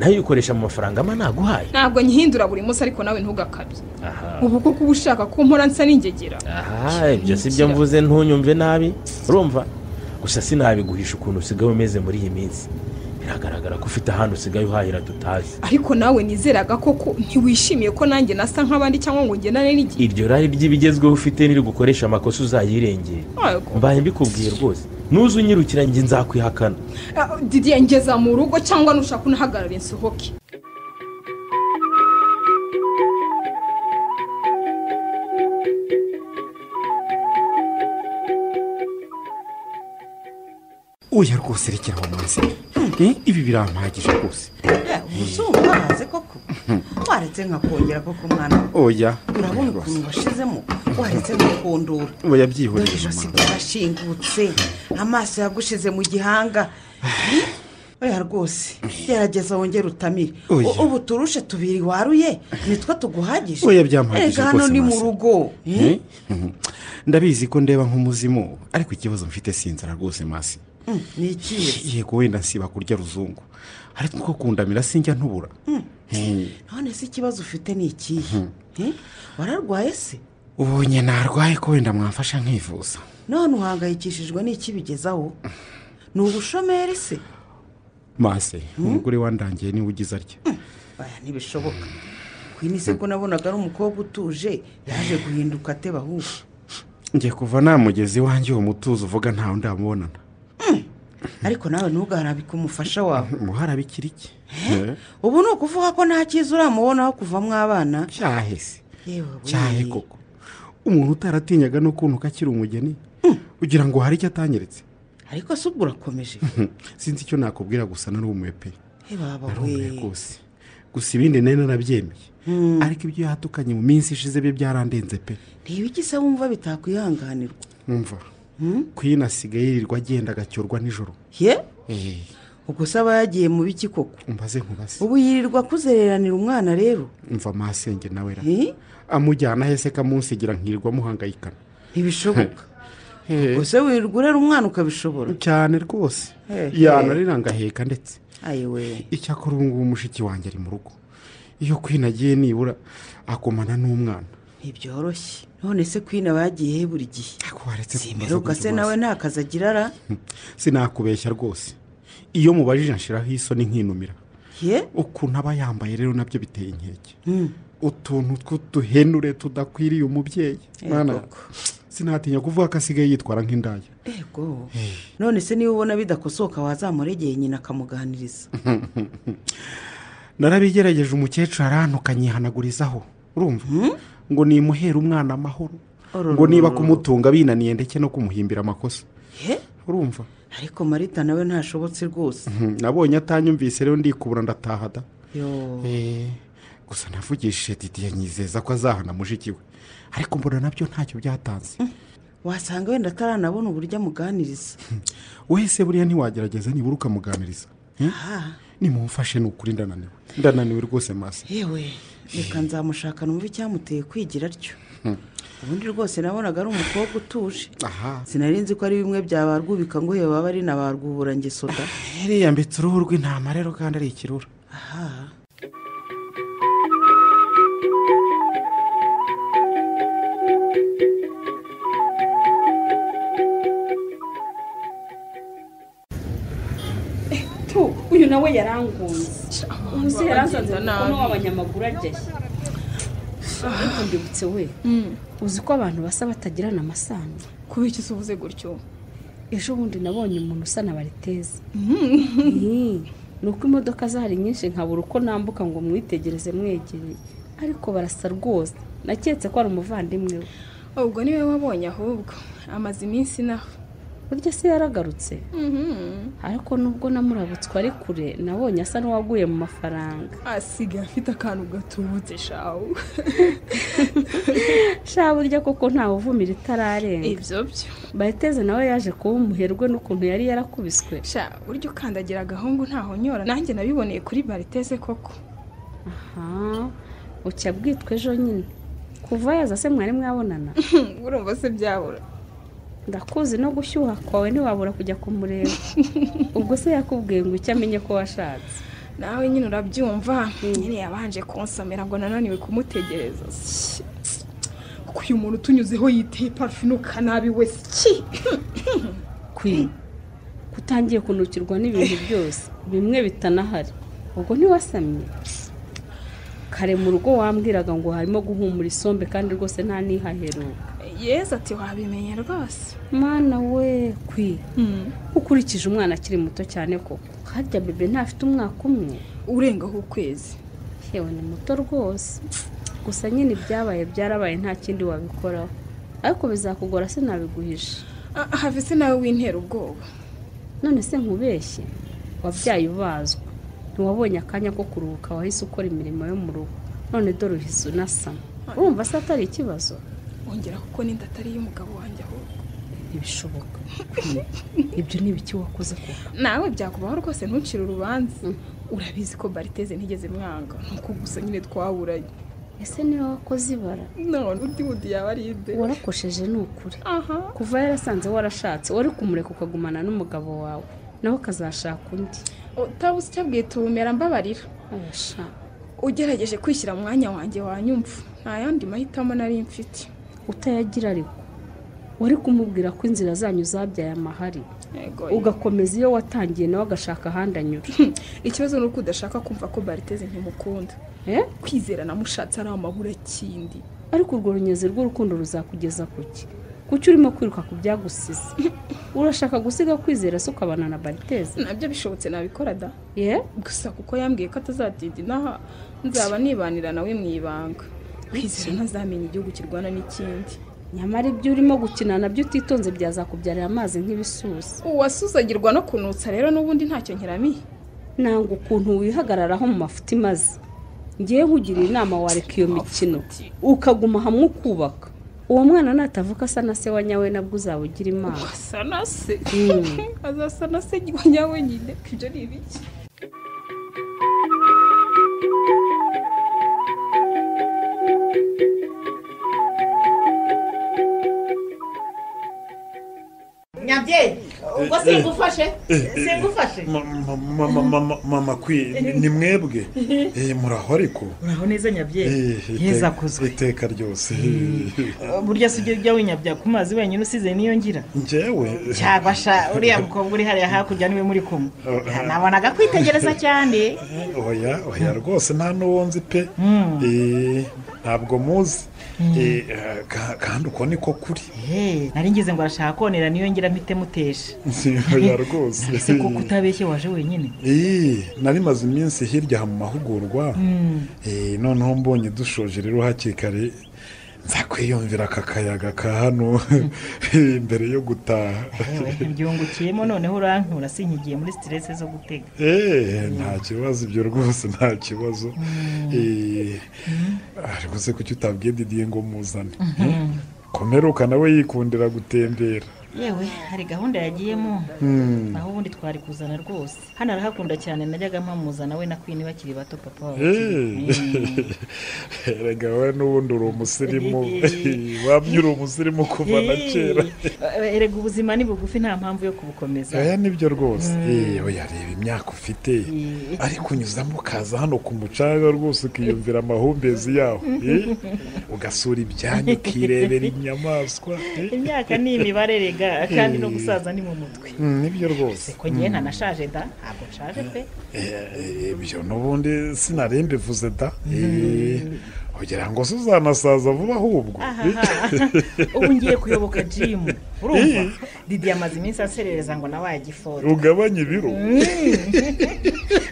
nayo uyikoresha mu mafaranga ama naguhaye ntabwo nyihindura buri munsi ariko nawe ntugakabye aha ubu kuko uba ushaka ko nkora nsa n'ingegera aha ibyo si byo mvuze ntunyumve nabi urumva gusa sinabiguhisha ukuntu usigaye umeze muri iyi minsi biragaragara ko ufite ahantu usigaye uhahira tutazi ariko nawe nizeraga koko ntiwishimiye ko nanjye nasa nk'abandi cyangwa ngo ngendane n'igihe iryo rari ry'ibigezweho ufite nirigukoresha amakosa uzayirengere Ariko, mbaye mbikubwiye rwose nuza unyirukira njye nzakwihakana ah, didiye ngeza mu rugo cyangwa nushaka unahagarare nsohoke oya rwose rekera aho munsi ibi birampagije rwose umuzungu araze koko waretse nkakongera koko mwana we. oya urabona ukuntu washizemo waretse nkakondora oya dore byihoreye ijosi ryarashingutse amaso yagushize mu gihanga oya rwose gerageza wongere utamire Oya. U- ubu turushe tubiri waruye nitwo tuguhagije Oya, byampagije Erega hano rwose, ni mu masi. rugo Eh? ndabizi ko ndeba nk'umuzimu ariko ikibazo mfite si inzara rwose masi Mm, ni ikiza yego wenda nsiba kurya ruzungu ariko nko kundamira sinjya ntubura Eh, none se ikibazo ufite ni ikihe Eh? wararwaye se ubonye narwaye ko wenda mwamfasha nkivuza none uhangayikishijwe n'iki bigezaho ni ubushomeri se masi umugore wandangiye niwe ugize atya aya ntibishoboka kwini se ko nabonaga ari umukobwa utuje yaje guhinduka ateba ahubwo njye kuva namugeze iwanjye uwo mutuzo uvuga ntawe ndamubonana ariko nawe ntugaharabike umufasha wawe umuhara bikiriki ubu ni ukuvuga ko nta cyiza uramubonaho kuva mu abana cyahe se yewe we. cyahe koko umuntu utaratinyaga n'ukuntu ko akiri umugeni ugira ngo hari icyo atanyeretse ariko se ubwo urakomeje Hmm, sinzi icyo nakubwira gusa narumiwe pe he baba narumiwe we rwose gusa ibindi nari narabyemeye ariko ibyo yatukanye mu minsi ishize bye byarandenze pe reba iki se wumva bitakwihanganirwa mwumva kwino asigaye yirirwa agenda agacyorwa nijoro ye Eh, ubwo se aba yagiye mu biki koko umbaze nkubaze ubu yirirwa akuzereranira umwana rero mva masenge nawe ra Eh? amujyana hese kamunsigira nkirirwa muhangayikana ntibishoboka Eh, gusa wirirwa urera umwana ukabishobora cyane rwose Eh, yanarira ngaheka ndetse ayiwe icyakora ubu ngubu mushiki wanjye ari mu rugo iyo kwino agiye nibura akomana n'umwana ntibyoroshye none se kwina bagiye he buri gihe ariko waretse kumbaza zimeruka gutyo se rwose. nawe nta kazi agira ara sinakubeshya rwose iyo mubajije nshiraho isoni nkinumira ye ukuntu aba yambaye rero nabyo biteye inkeke utuntu tw'uduhenure tudakwiriye umubyeyi Eh, mwana koko. sinatinya kuvuga ko asigaye yitwara nk'indaya ego none se niba ubona bidakosoka wazamuregeye nyina akamuganiriza narabigerageje umukecuru arantu kanyihanagurizaho urumva ngo nimuhere umwana amahoro Ororororo. ngo niba kumutunga binaniye ndetse no kumuhimbira amakosa he urumva ariko marita nawe ntashobotse rwose Hmm, nabonye atanyumvise rero ndikubura ndataha da yo Eh, gusa navugishije didiye nyizeza ko azahana mushiki we ariko mbona nabyo ntacyo byatanze wasanga wenda ataranabona uburyo amuganiriza wese buriya ntiwagerageza nibura ukamuganiriza Hmm? aha nimumfashe ni ukuri ndananiwe ndananiwe rwose masi yewe reka nzamushaka numva icyamuteye kwigira atyo ubundi rwose nabonaga ari umukobwa utuje aha sinari nzi ko ari bimwe byabarwubika ngo yewe baba ari na ba rwuburangesoda heriya mbitse uruhu rw'intama rero kandi ari ikirura aha tu uyu nawe yarangunze umuze yaransanze Agenda umukono nabi. w'abanyamaguru ajyayo ariko ndibutse we uzi ko abantu basa batagirana amasano kubera iki uvuze gutyo ejo bundi nabonye umuntu usa na bariteze ni uko imodoka zahari nyinshi nkabura uko nambuka ngo mwitegereze mwegereye ariko barasa rwose naketse ko ari umuvandimwe we ubwo niwe wabonye ahubwo amaze iminsi inaha burya se yaragarutse ariko nubwo namurabutswe ari kure nabonye asa n'uwaguye mu mafaranga asigaye afite akantu gatubutse shawu sha burya koko ntawe uvumira itararenga ibyo byo bayiteze nawe yaje kuba umuherwe n'ukuntu yari yarakubiswe sha burya ukandagira agahungu ntaho nyora nanjye nabiboneye kuri bariteze koko aha bucya bwitwa ejo nyine kuva yaza se mwari mwabonana urumva se byabura ndakuzi no gushyuha kwawe ntiwabura kujya kumureba ubwo se yakubwiye ngo icyo amenye ko washatse nawe nyine urabyumva nyine yabanje kunsomera ngo nananiwe kumutegereza kuko uyu muntu utunyuzeho yiteye parufinuka nabi we ki kwi kutangiye kunukirwa n'ibintu byose bimwe bitanahari ubwo ntiwasamye kare mu rugo wambwiraga ngo harimo guhumura isombe kandi rwose nta n'ihaheruka yeza ati wabimenye rwose mwana we kwi ukurikije umwana akiri muto cyane koko harya bebe ntafite umwaka umwe urengaho ukwezi yewe ni muto rwose gusa nyine ibyabaye byarabaye nta kindi wabikoraho ariko bizakugora sinabiguhisha Ah, have se nawe wintera ubwoba none se nkubeshye wabyaye ubazwa ntiwabonye akanya ko kuruhuka wahise ukora imirimo yo mu rugo none dore uhise unasama urumva se atari ikibazo ongera kuko n'inda atari iy'umugabo wanjye ahubwo ntibishoboka ibyo ni ibiki wakoze koko nawe byakubaho rwose ntucire urubanza urabizi ko bariteze ntigeze mwanga nuko gusa nyine twaburanye ese niba wakoze ibara none undi wundi yaba ari inde warakosheje ni ukuri aha kuva yarasanze warashatse wari kumureka ukagumana n'umugabo wawe nawe ukazashaka undi utabuze icyo bwita ubumera mbabarira abasha ugerageje kwishyira mu mwanya wanjye wanyumva nta yandi mahitamo nari mfite utayagira ariko wari kumubwira ko inzira zanyu zabyaye amahari Yego, ugakomeza iyo watangiye nawe agashaka ahandi anyura ikibazo ni uko udashaka kumva ko bariteze ntimukunda Eh? kwizera namushatse ari amabura kindi ariko urwo runyezi rw'urukundo ruzakugeza ku ki kuki urimo kwiruka ku byagusize urashaka gusiga kwizera se ukabana na bariteze nabyo bishobotse nabikora da ye gusa kuko yambwiye ko atazadida inaha nzaba nibanira nawe mu ibanga kwizera ntazamenya igihugu kirwana n'ikindi nyamara ibyo urimo gukina nabyo utitonze byazakubyarira amazi nk'ibisusa uwasuzagirwa no kunutsa rero n'ubundi ntacyo nkeramiye nanga ukuntu wihagararaho mu mafuti maze ngiye nkugira inama wareka iyo mikino ukaguma hamwe ukubaka uwo mwana natavuka asa na se wa nyawe nabwo uzaba ugira imana asa na se Mm. azasa na se nyawe nyine ibyo ni ibiki nyabyeyi ubwo singufashe singufashe mama kwi ni mwebwe Eh, muraho ariko uraho neza nyabyeyi Eh, heza iteka- kuzwe iteka ryose burya si ujya ujya winyabya ku mazi wenyine usize niyo ngira njyewe cyabasha uriya mukobwa uri hariya hakurya niwe muri kumwe nabonaga kwitegereza cyane oya oya rwose nta n'uwo nzi pe Mm. Eh, ntabwo muzi Eh, ka- kandi uko niko kuri Hey, nari ngize ngo arashaka konera niyo ngira mpite mutesha oya rwose ese koko utabeshye waje wenyine Eh, nari maze iminsi hirya aha mu mahugurwa Eh, noneho mbonye dushoje rero hakiri kare nzakwiyumvira aka kayaga ka hano eh, mbere yo gutaha yewe ntibyungukiyemo noneho urankura sinkigiye muri siterese zo gutega Eh, nta kibazo ibyo rwose nta kibazo Eh, ariko se kuki utabwiye didiye ngo muzane komeruka nawe yikundira gutembera yewe hari gahunda yagiyemo Mm. naho ubundi twari kuzana rwose hano arahakunda cyane najyaga mpamuzana we na kwini bakiri bato papa wabo Eh. erega we n'ubundi uri umusirimu wamye uri umusirimu kuva na kera Eh, erega ubuzima ni bugufi nta mpamvu yo kubukomeza aya nibyo rwose Eh, oya reba imyaka ufite Eh. ariko unyuzamo ukaza hano ku mucanga rwose ukiyumvira amahumbezi yaho Eh, ugasura ibyanya ukirebera inyamaswa Eh. imyaka ni imibare rega kandi no gusaza ni mu mutwe Mm, nibyo rwose ko ngewe ntanashaje da ntabwo nshaje pe Eh, eh, ibyo n'ubundi sinari mbivuze da Eh, kugira ngo uzanasaza vuba ahubwo ubu ngiye kuyoboka jimu urumva didi yamaze iminsi aserereza ngo nawe agifora ugabanye ibiro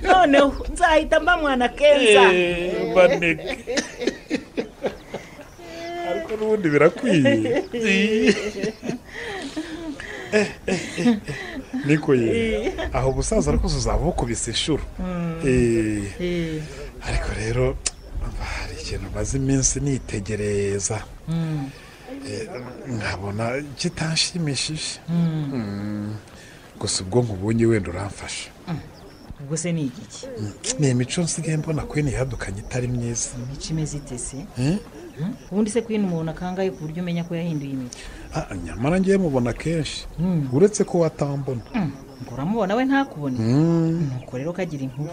noneho nzahita mba mwana kenza Eh, baneke. ariko n'ubundi birakwiye Eh, eh, eh, eh. niko ye aho umusaza arakuze uzaba ukubise inshuro Eh, ariko rero umva, hari ikintu maze iminsi nitegereza Eh, nkabona kitanshimishije Mm. gusa ubwonko ubonye wenda uramfasha ubwo se ni igiki ni imico nsigaye mbona kwini yadukanye itari myiza imico imeze ite se Eh? ubundi se kwino umuntu akangaye ku buryo umenya ko yahinduye imico Ah, nyamara ngiye mubona kenshi uretse ko watambona ngo uramubona we ntakubone Mm. nuko rero kagira inkuru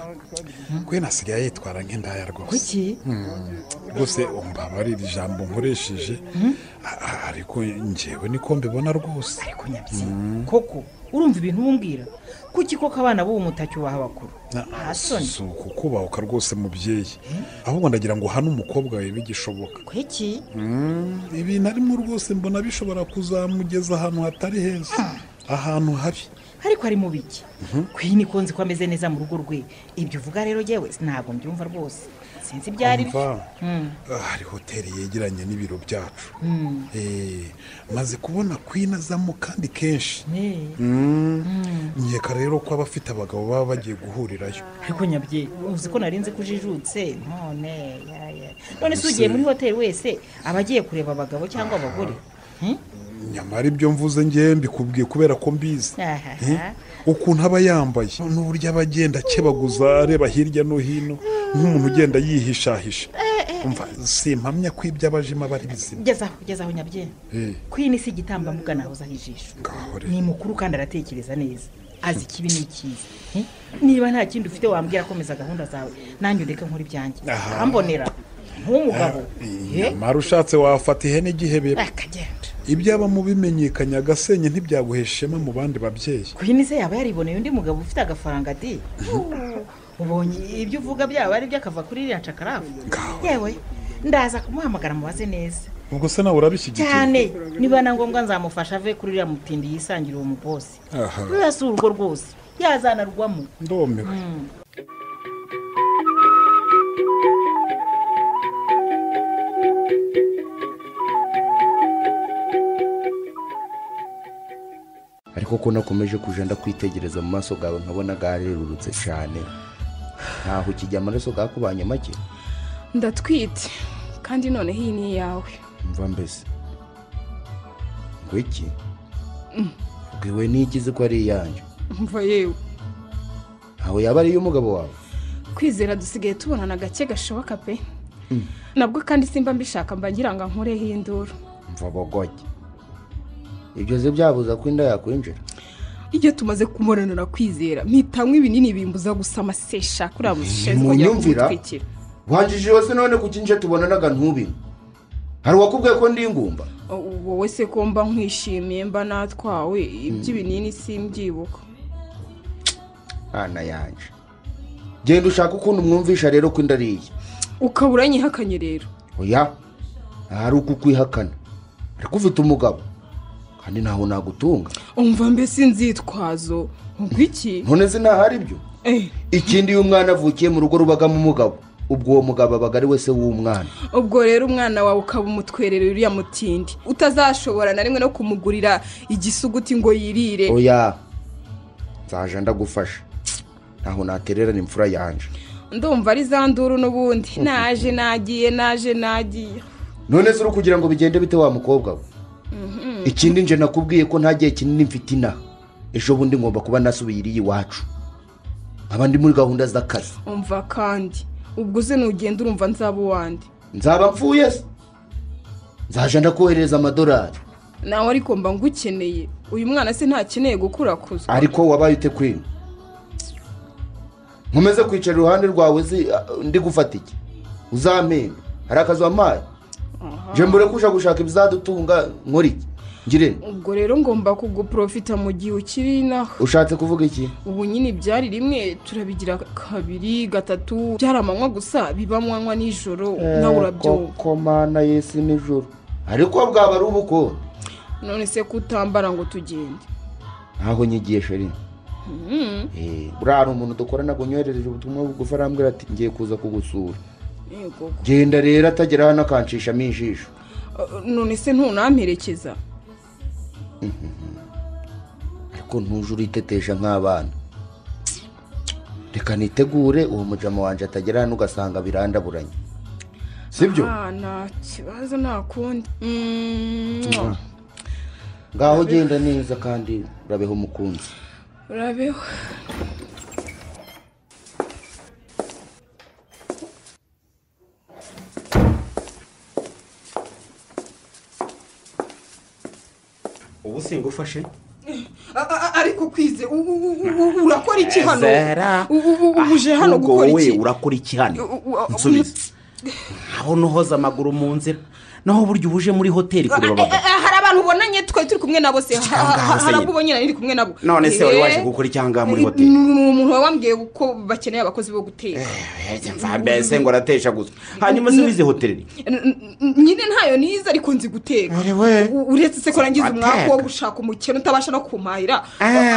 kwini asigaye yitwara nk'indaya rwose kuki Mm. rwose umva aba ari iri jambo nkoresheje a- a- ariko ngewe niko mbibona rwose ariko nyabyina koko urumva ibintu umbwira kuki koko abana b'ubu mutacyo baha abakuru nta soni. si ukukubahuka rwose mubyeyi ahubwo ndagira ngo uhane umukobwa wawe bigishoboka kuki Mm, ibintu arimo rwose mbona bishobora kuzamugeza ahantu hatari heza ahantu habi ariko ari mu biki kwini ko nzi ko ameze neza mu rugo rwe ibyo uvuga rero yewe ntabwo mbyumva rwose sinzi ibyo ari byo Umva, ah, hari hoteli yegeranye n'ibiro byacu Mm. Eh, maze kubona kwina azamo kandi kenshi Eh, nkeka rero ko abafite abagabo baba bagiye guhurirayo ariko nyabye uzi ko nari nzi ko ujijutse none ya, ya. none se Gusa- ugiye muri hoteli wese aba agiye kureba abagabo cyangwa abagore nyamara ibyo mvuze ngewe mbikubwiye kubera ko mbizi Aha. Eh, ukuntu aba yambaye n'uburyo aba agenda akebaguza areba hirya no hino nk'umuntu ugenda yihishahisha umva simpamya ko ibyo aba ajemo aba ari bizima gezaho gezaho nyabye Eh, kwini si igitambambuga nahozaho ijisho ngaho rero. ni mukuru kandi aratekereza neza azi ikibi n'ikiza Eh, niba nta kindi ufite wambwira komeza gahunda zawe nanjye ureke nkora ibyanjye Aha. urambonera nk'umugabo Eh, nyamara ushatse wafata ihene igihebera akagenda ibyo aba mubimenyekanya agasenye ntibyaguhesha ishema mu bandi babyeyi kwini se yaba yariboneye undi mugabo ufite agafaranga di ubonye ibyo uvuga byaba ari by'akava kuri iriya cakarafu yewe ndaza kumuhamagara mubaze neza ubwo se nawe urabishyigikiye cyane niba na ngombwa nzamufasha ave kuri iriya mutindi yisangire uwo mubosi aha ruriya si urugo rwose yazanarwamo ndomewe ariko ko nakomeje kujya ndakwitegereza mu maso gawe nkabona bwarerurutse cyane ntaho ukijya amaraso gakubanye make ndatwite kandi noneho iyi ni iyawe mva mbese ngo iki bwiwe n'igize ko ari iyanjye mva yewe ntawe yaba ari iy'umugabo wawe kwizera dusigaye tubonana gake gashoboka pe Mm. nabwo kandi simba mbishaka mba ngira ngo ankureho induru mva bogoye ibyo ze byabuza ko inda yakwinjira iyo tumaze kumuranura kwizera mpitanywa ibinini bimbuza gusama se shaka uriya mushishenzi Munyumvira? wanjije se none kuki nje tubonanaga ntubine hari uwakubwiye ko ndi ingumba wowe se ko mba nkwishimiye mba natwawe iby'ibinini simbyibuka mwana yanjye genda ushaka ukuntu mwumvisha rero ko inda ari iye ukaba uranyihakanye rero oya ahari uko ukwihakana ariko ufite umugabo kandi ntawe nagutunga umva mbese inzitwazo ubwo iki none se ntahari ibyo Eh, ikindi iyo umwana avukiye mu rugo rubagamo umugabo ubwo uwo mugabo abaga ari we se w'umwana ubwo rero umwana wawe ukaba umutwerera uriya mutindi utazashobora na rimwe no kumugurira igisuguti ngo yirire oya nzaje ndagufasha ntaho natererana imfura yanjye ndumva ari za nduru n'ubundi naje nagiye naje nagiye none se uri kugira ngo bigende bite wa mukobwa we ikindi nje nakubwiye ko nta gihe kinini mfite inaha ejo bundi ngomba kuba nasubiye iriya iwacu nkaba ndi muri gahunda z'akazi umva kandi ubwo uze nugenda urumva nzaba uwande nzaba mfuye se nzaje ndakohereza amadolari nawe ariko mba ngukeneye uyu mwana se ntakeneye gukurakuzwa ariko wabaye ute kwino nkomeze kwicara iruhande rwawe zi- ndi gufata iki uzamenya hari akazu wampaye Aha. je mbure kuja gushaka ibizadutunga nkora iki ngire ubwo rero ngomba kuguprofita mu gihe ukiri inaha ushatse kuvuga iki ubu nyine ibyari rimwe turabigira kabiri gatatu byari amanywa gusa biba amanywa nijoro nawe urabyumva koko mana y'isi nijoro ariko bwaba ari ubukwe none se kutambara ngo tugende ntaho nyigiye sheri Mhm. Eh, buriya hari umuntu dukorana kunyoherereje ubutumwa bugufi arambwira ati ngiye kuza kugusura Yego. genda rero atagera hano akanshishamo ijisho Uh, none se ntunamperekeza ariko ntuje uritetesha nk'abana reka nitegure uwo mujama wanjye atagera hano ugasanga birandaburanye sibyo Ah, nta kibazo nta kundi Mm, Mwah. ngaho genda neza kandi urabeho umukunzi urabeho ubu singufashe A- a- ariko kwize u- u- u- u- urakora iki hano Zara. U- u- u- ubu uje hano ahubwo gukora wowe iki urakora iki hano U- u- nsubiza ntabona uhoza amaguru mu nzira naho burya uba uje muri hoteli kureba Eh, eh, abagabo hari abantu ubonanye twe turi kumwe nabo se Ha- ha- ha- se hari nyine. abo ubonye nari kumwe nabo none se wari waje Eh, gukora iki ahangaha muri ni- hoteli ni umuntu wawe wambwiye ko bakeneye abakozi bo guteka Eh, mva mbese ngo aratesha gusa hanyuma subize hoteli N- n- nyine ntayo nize ariko nzi guteka U- uretse se ko nagize umwaka wo gushaka umukene utabasha no kumpahira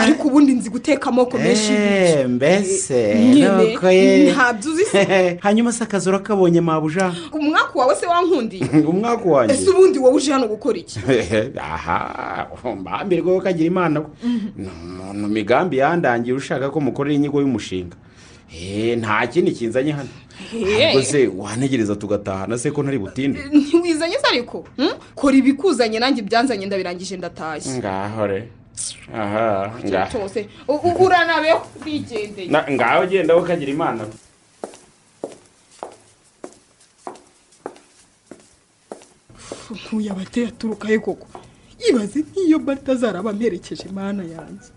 ariko ubundi nzi guteka amoko menshi y'ibiryo. Eh, mbese nyine nuko ye. ntabyo uzi se hanyuma se akazi urakabonye mabuja umwaka wawe se wankundiye umwaka wanjye ese ubundi wowe uje hano gukora iki aha mbambirwa ko kagira imana we. ni umuntu migambi yandangiye ushaka ko mukorera inyigo y'umushinga Eh, nta kindi kinzanye hano ubwo se wanegereza tugatahana se ko ntari butinde ntiwizanye se ariko Hmm? kora ibikuzanye nanjye ibyanzanye ndabirangije ndatashye ngaho re aha ngaho cyose U- u- uranabeho wigendeye Na- ngaho genda wowe kagira imana we. ntuye abateye aturuka he koko yibaze nk'iyo barita azaraba amperekeje imana yanjye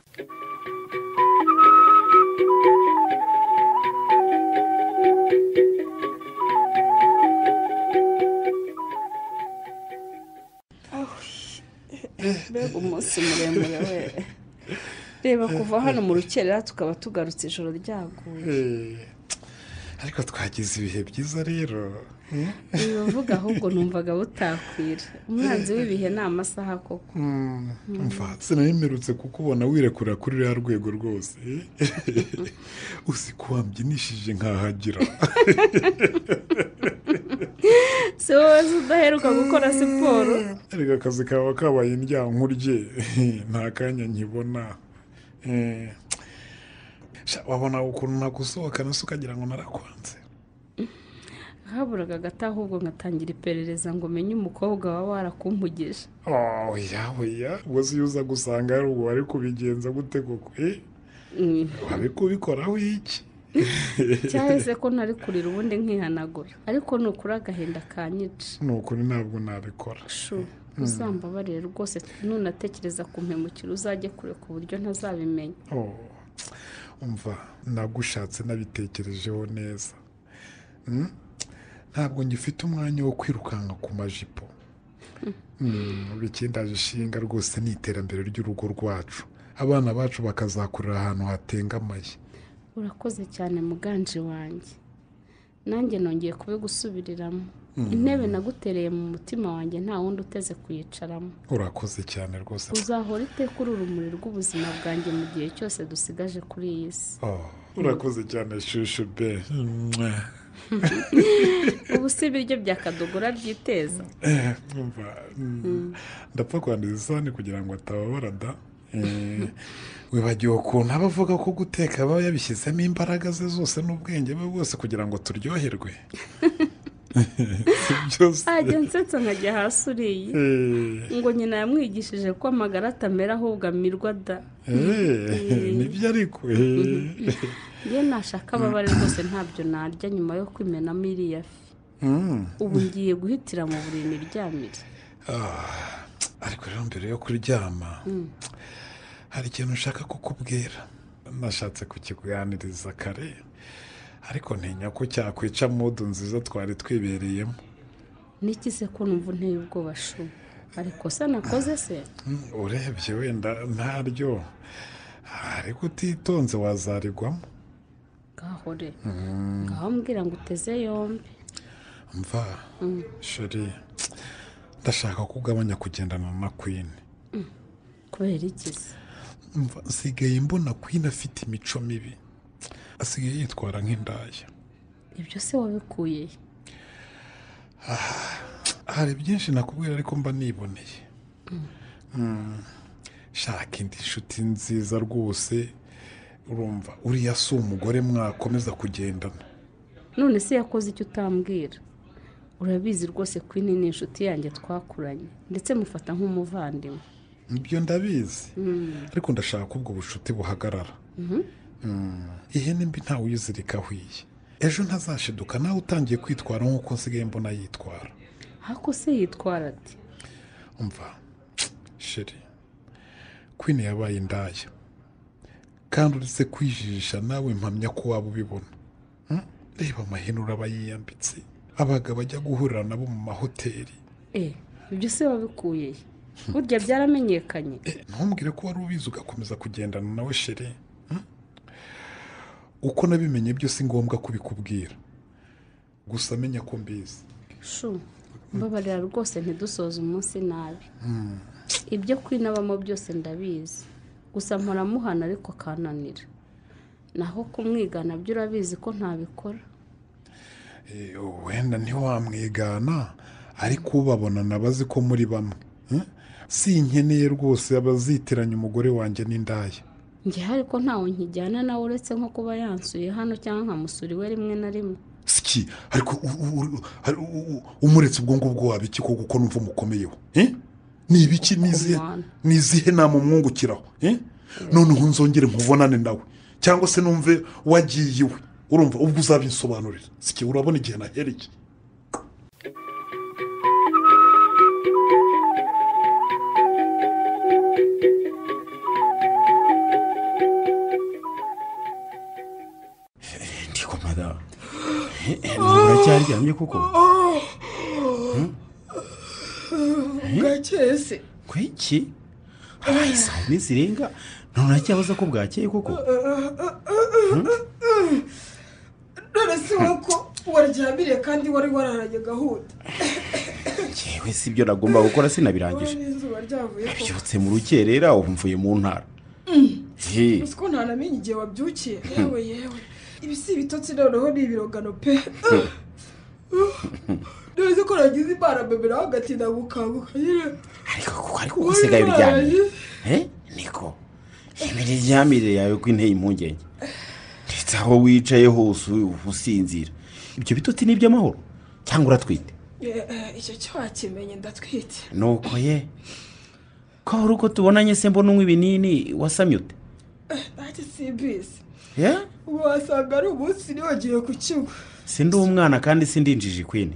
mbega umunsi muremure we reba kuva hano mu rukerera tukaba tugarutse ijoro ryaguye Eh, ariko twagize ibihe byiza rero eh? ibivuga ahubwo numvaga butakwira umwanzi w'ibihe ni amasaha koko Mm, Umva sinayimerutse kukubona wirekura kuri ruriya rwego rwose uzi ko wambyinishije nkahagira si wowe udaheruka gukora siporo ariko akazi kaba kabaye indyankurye nta kanya nkibona Eh, sha, wabona ukuntu nagusohokana se ukagira ngo narakwanze haburaga agati ahubwo ngatangira iperereza ngo menye umukobwa waba warakumpugije oya oya ubwo si uza gusanga hari ubu wari kubigenza gute koko eh? Mm. wari kubikoraho iki cyahise ko ntari kurira ubundi nkihanagura ariko nukuri agahinda kanyica ni ukuri ntabwo nabikora shu uzambabarire rwose nunatekereza ku mpemukiro uzajye kure ku buryo ntazabimenya Oh, umva nagushatse nabitekerejeho neza Mm? ntabwo ngifite umwanya wo kwirukanka ku majipo Mm, bikindaje ishinga rwose ni iterambere ry'urugo rwacu abana bacu bakazakurira ahantu hatengamaye urakoze cyane muganje wanjye nanjye nongeye kubigusubiriramo Mm. intebe nagutereye mu mutima wanjye nta wundi uteze kuyicaramo urakoze cyane rwose uzahora iteka uri urumuri rw'ubuzima bwanjye mu gihe cyose dusigaje kuri iyi si Oh, urakoze cyane shushu be Mwah. ubu si ibiryo bya kadogora byiteza Eh, umva mm, ndapfa kwanduza isahani kugira ngo atababara da Eh, wibagiwe ukuntu aba avuga ko guteka aba yabishyizemo imbaraga ze zose n'ubwenge bwe bwose kugira ngo turyoherwe si byose ajya nsetsa nkajya hasi uriye Eh, ngo nyina yamwigishije ko amagara atamera ahubwo amirwa da eh, nibyo ariko eh. iyo nashaka ababare rwose ntabyo narya nyuma yo kwimenamo iriya fi Mm. ubu ngiye guhitira mu buriri niryamire Ah, ariko rero mbere yo kuryama hari ikintu nshaka kukubwira nashatse kukikuganiriza kare ariko ntinya ko cyakwica mudu nziza twari twibereyemo n'ikize ko numva unteye ubwoba shuma hari ikosa nakoze se Mm, urebye wenda ntaryo ariko utitonze wazarigwamo ngaho re Mm, ngaho mbwira ngo uteze yombi mva Mm. sheri ndashaka ko ugabanya kugendana na kwini Mm. kubera iki se mva nsigaye mbona kwini afite imico mibi asigaye yitwara nk'indaya ibyo se wabikuye he? hari byinshi nakubwira ariko mba niboneye Mm, shaka indi nshuti nziza rwose urumva uriya si umugore mwakomeza kugendana none se yakoze icyo utambwira urabizi rwose ko iyi ni inshuti yanjye twakuranye ndetse mufata nk'umuvandimwe ibyo ndabizi Mm. ariko ndashaka ko ubwo bucuti buhagarara Mhm. Mm, ihene mbi ntawe uyizirika ahiye ejo ntazashiduka nawe utangiye kwitwara nk'uko nsigaye mbona yitwara ariko se yitwara ati umva sheri kwini yabaye indaya kandi uretse kwijijisha nawe mpamya ko waba ubibona Hmm? reba amahene uraba yiyambitse abagabo ajya guhurira nabo mu mahoteli eh ibyo se wabikuye he? burya byaramenyekanye ntumbwire ko wari ubizi ugakomeza kugendana nawe sheri Hmm? uko nabimenye byose si ngombwa kubikubwira gusa menya ko mbizi shu mbabarira rwose ntidusoze umunsi nabi Hmm. ibyo kwinabamo byose ndabizi gusa mparamuhana ariko kananira naho kumwigana byo urabizi ko ntabikora Eh, wenda ntiwamwigana ariko ubabona nabazi ko muri bamwe Hmm? si nkeneye rwose abazitiranya umugore wanjye n'indaya njye ariko ntawe nkijyana nawe uretse nko kuba yansuye hano cyangwa nkamusura iwe rimwe na rimwe siki ariko u- u- u- ari- u- u- umuretse ubwo ngubwo waba iki koko ko numva umukomeyeho Eh? ni ibiki ni izihe- Kumwana. ni izihe nama umwungukiraho Eh? noneho nzongere nkubonane nawe cyangwa se numve wagiye iwe urumva ubwo uzabinsobanurira siki urabona igihe nahereye ndikomada uracyaryamye kuko bwakeye se kwiki habaye saa yine zirenga none uracyabaza ko bwakeye koko none si ko waryamire kandi wari wararanye gahunda yewe si ibyo nagomba gukora sinabirangije n'izuba ryavuye ko byutse mu rukerera ubu mvuye mu ntara He. uzi ko ntanamenye igihe wabyukiye yewe yewe ibi si ibitotsi noneho ni ibirogano pe neza ko nagize imana mbemera hagati ndagukanguka nyine ariko kuko ariko usigaye uryamye Eh? niko imere ryamire yawe ko inteye impungenge ndetse aho wicaye hose ubu usinzira ibyo bitotsi ni iby'amahoro cyangwa uratwite Eh, eh, icyo cyo wakimenye ndatwite nuko ye ko hari uko tubonanye se mbona unywa ibinini wasamye ute Eh, nanjye simbizi Yeah? ubu wasanga ari umunsi nibagiwe ku kigo sindi umwana kandi sindi injiji kwini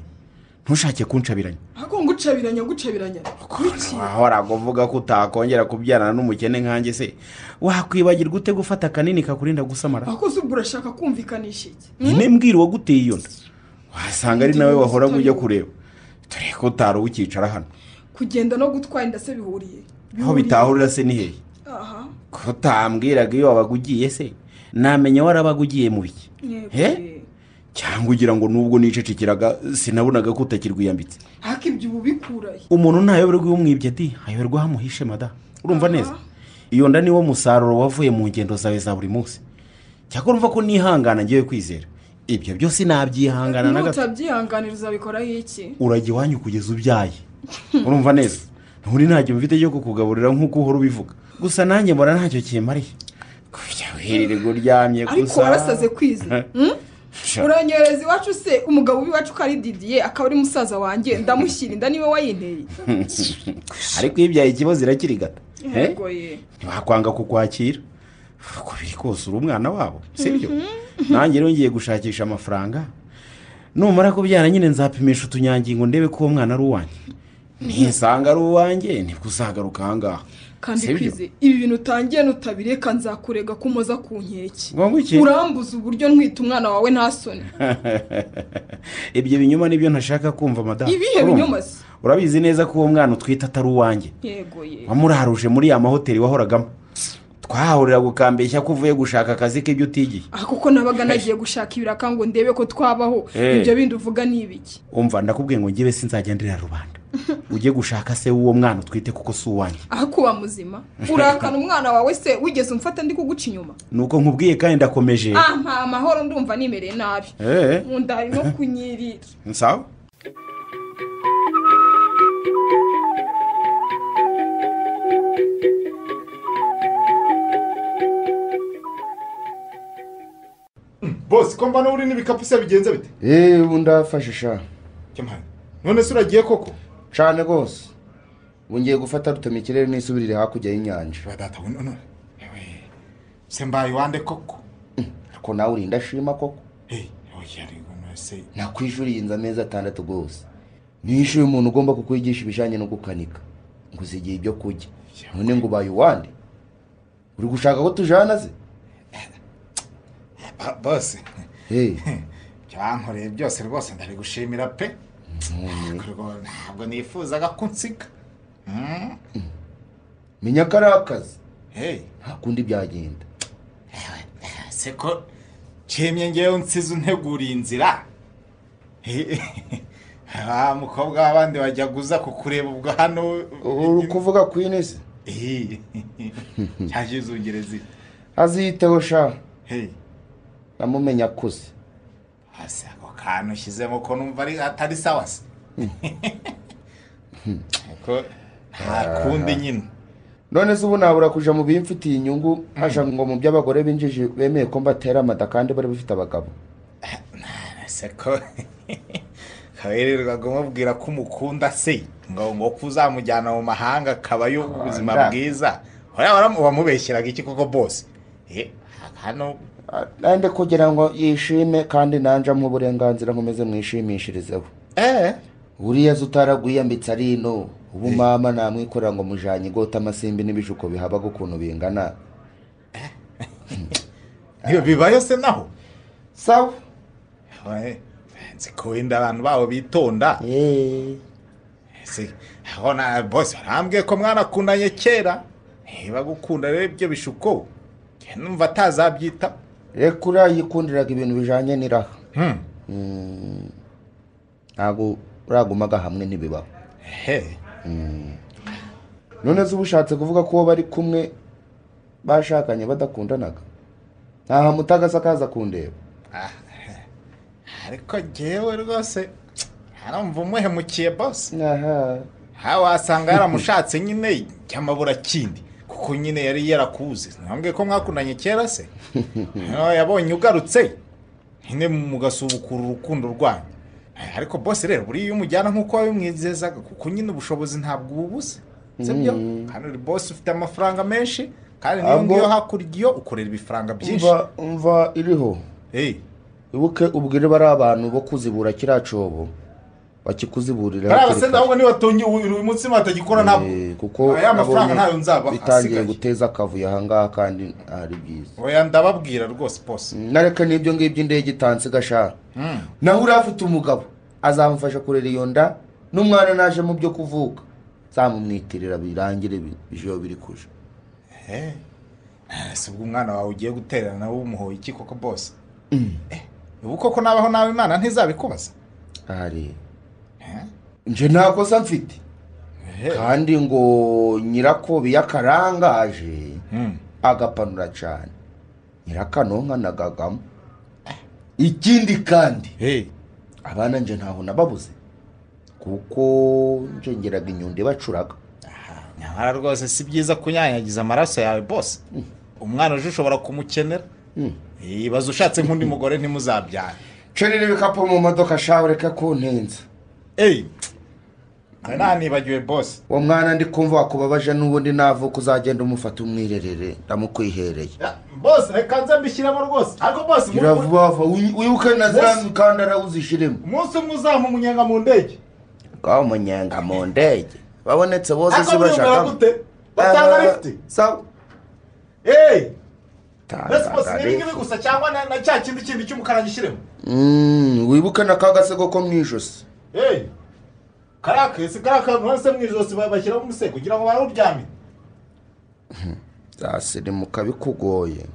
ntushake kuncabiranya ahubwo ngucabiranya ngucabiranya wiki wahoraga uvuga ko utakongera kubyarana n'umukene nkanjye se wakwibagirwa ute gufata akanini kakurinda gusamara ahubwo se ubwo urashaka kumvikanisha iki nyine mbwira uwaguteye iyo nda wasanga ari nawe wahoraga ujya kureba dore ko utari ukicara hano kugenda no gutwara inda se bihuriye aho bitahurira se ni hehe aha ko utambwiraga iyo wabaga ugiye se namenya warabaga ugiye mu biki yego He? cyangwa ugira ngo nubwo nicecekeraga sinabonaga ko utakirwiyambitse ariko ibyo ubu bikurahe umuntu ntayoberwa iyo umwibye ati ayoberwa aho amuhishe mada urumva neza iyo nda niwo musaruro wavuye mu ngendo zawe za buri munsi cyakora urumva ko nihangana ngewe kwizera ibyo byose nabyihangana na gato nutabyihanganira uzabikoraho iki urajya iwanyu kugeza ubyaye urumva neza nturi ntacyo mfite cyo kukugaburira nk'uko uhora ubivuga gusa nanjye mbona ntacyo kimariye kujya wirirwa uryamye gusa ariko warasaze kwiza hmm? Sha. uranyereza iwacu se umugabo w'iwacu ko ari didiye akaba ari musaza wanjye ndamushyira inda niwe wayinteye ariko iyo ibyaye ikibazo irakiri gato Eh? yego ye ntibakwanga kukwakira uko biri kose uri umwana wabo sibyo nanjye rero ngiye gushakisha amafaranga numara kubyara nyine nzapimisha utunyangingo ndebe ko uwo mwana ari uwanjye ntisanga ari uwanjye nibwo uzagaruka ahangaha kandi Sibyo. kwize ibi bintu utangiye nutabireka nzakurega ko umoza ku nkeke Ngo iki? urambuza uburyo ntwita umwana wawe nta soni ibyo binyoma nibyo ntashaka kumva madamu ibihe Urumva? binyoma se urabizi neza ko uwo mwana utwite atari uwanjye yego ye wamuraruje muri ya mahoteli wahoragamo twahahurira gukambeshya ko uvuye gushaka akazi k'ibyo utigiye aha kuko nabaga nagiye gushaka ibiraka ngo ndebe ko twabaho Eh. ibyo bindi uvuga ni ibiki umva ndakubwiye ngo ngewe sinzajya ndirira rubanda ujye gushaka se w'uwo mwana utwite kuko si uwanjye aho kuba muzima urakana umwana wawe se wigeze umfata ndi kuguca inyuma nuko nkubwiye kandi ndakomeje ah nta amahoro ndumva nimereye nabi Eh. mu nda harimo kunyirira sawa bose ko mbona uri n'ibikapu se bigenze bite eee ubu ndafashe sha none se uragiye koko cyane rwose ubu ngiye gufata rutema ikirere n'isubirire hakurya y'inyanja se mbaye wande koko ariko nawe urinda ashima koko oya rego nose nakwijuriye inzu amezi atandatu rwose nishe uyu muntu ugomba kukwigisha ibijyanye no gukanika ngo uzigiye ibyo kurya none ngo ubaye uwande uri gushaka ko tujana se bose Hey, ibyo bankoreye byose rwose ndabigushimira pe Rego, ntabwo nifuzaga ko unsiga Mm. menya ko ari akazi Hey, nta kundi byagenda se ko nshimye ngewe unsize unteguriye inzira Hey, wa mukobwa w'abandi wajyaga uza kukureba ubwo hano uri kuvuga kwini se Eh, cyaje izungerezi aziyiteho sha Hey. namumenya akuze hasi ako kantu ushyizemo ko numva ari atari sawa se ko nta kundi nyine none se ubu nabura kuja mu bimfitiye inyungu haja ngo mu by'abagore binjije bemeye ko mbatera amada kandi bari bafite abagabo ese ko kabererwaga umubwira ko umukunda se ngo ngo ko uzamujyana mu mahanga akabayo ubuzima nda. bwiza hariya waramu- wamubeshyeraga iki koko bose Eh, hano nande kugira ngo yishime kandi nanje amuhe uburenganzira nkomeze mwishimishirizeho buriya se utaragwiyambitse ari ino ubu mama namwikorera ngo mujanye igota amasimbi n'ibishuko bihabaga ukuntu bingana niyo bibayo se naho sawa Eh, nzi ko wenda abantu babo bitonda Ese, aho na bose barambwiye ko mwanakundanye kera niba gukunda rero ibyo bishuko njye numva atazabyita reka uriya yikundiraga ibintu bijanye n'iraha Hmm. Mm. ntabwo uragumaga hamwe ntibibaho he Mm. none se uba ushatse kuvuga ko uwo bari kumwe bashakanye badakundanaga ntahamutagasa akaza kundeba ariko njyewe rwose arumva umuhemukiye bose aha aha wasanga yaramushatse nyine cyamabura kindi kuko nyine yari yarakuze ntibambwiye ko mwakundanye kera se Noneho yabonye ugarutse nyine mugasubukura urukundo rwanyu Eh, ariko bose rero buriya iyo umujyana nk'uko wabimwizezaga kuko nyine ubushobozi ntabwo uba ubuze sibyo Mm. kandi uri bose ufite amafaranga menshi kandi niyo Ahubwo- ngiyo hakurya iyo ukorera ibifaranga byinshi umva umva iriho ibuke ubwire bari abantu bo kuzibura kiriya cobo bakikuziburira bariya hakiri basenda ahubwo niba tungi uyu munsi batagikora ntabwo kare. kuko aya nabonye mafaranga ntayo nzabaha bitangiye asigaye. guteza akavuyo ahangaha kandi ari byiza oya ndababwira rwose bose nareka n'ibyo ngibyo indege itansi igashaka naho uriya afite umugabo azamufasha kurera iyo nda n'umwana naje mu byo kuvuka zamumwitirira birangire bi- bije biri kuja Eh, si ubwo umwana wawe ugiye guterana wowe umuhoye iki koko bose ubu koko nabaho nawe imana ntizabikubaza ari nje nta kosa mfite kandi ngo nyirako akarangaje agapanura cyane nyirakanonka nagagamo ikindi kandi abana nje ntaho nababuze kuko nje ngeraga inyundo ibacuraga nyamara rwose si byiza kunyanyagiza amaraso yawe bose umwana uje ushobora kumukenera ibaze ushatse nk'undi mugore ntimuzabyara cerera ibikapu mu modoka shawe reka kuntinza eyi nta nibagiwe bose uwo mwana ndi kumva wakubabaje n'ubundi navuka uzagenda umufata umwirerere ndamukwihereye bose reka nze mbishyiramo rwose ariko bose gira vuba vuba wi- wibuke na za Bose. mikandara uzishiremo umunsi umwe uzamu umunyenga mu ndege bwaho umunyenga mu ndege babonetse bose Ariko si mwiyumvira bashakamo gute batanga lifiti sawa eyi mbese bose ni ibi ngibi tangarefu gusa cyangwa na na cya kindi kindi cy'umukara gishyiremo wibuke na ka gasego ko mu ijosi eyi kariya kesi kariya kantu hose mu ijosi bashyiramo umusego kugira ngo barawuryame zasirimuka bikugoye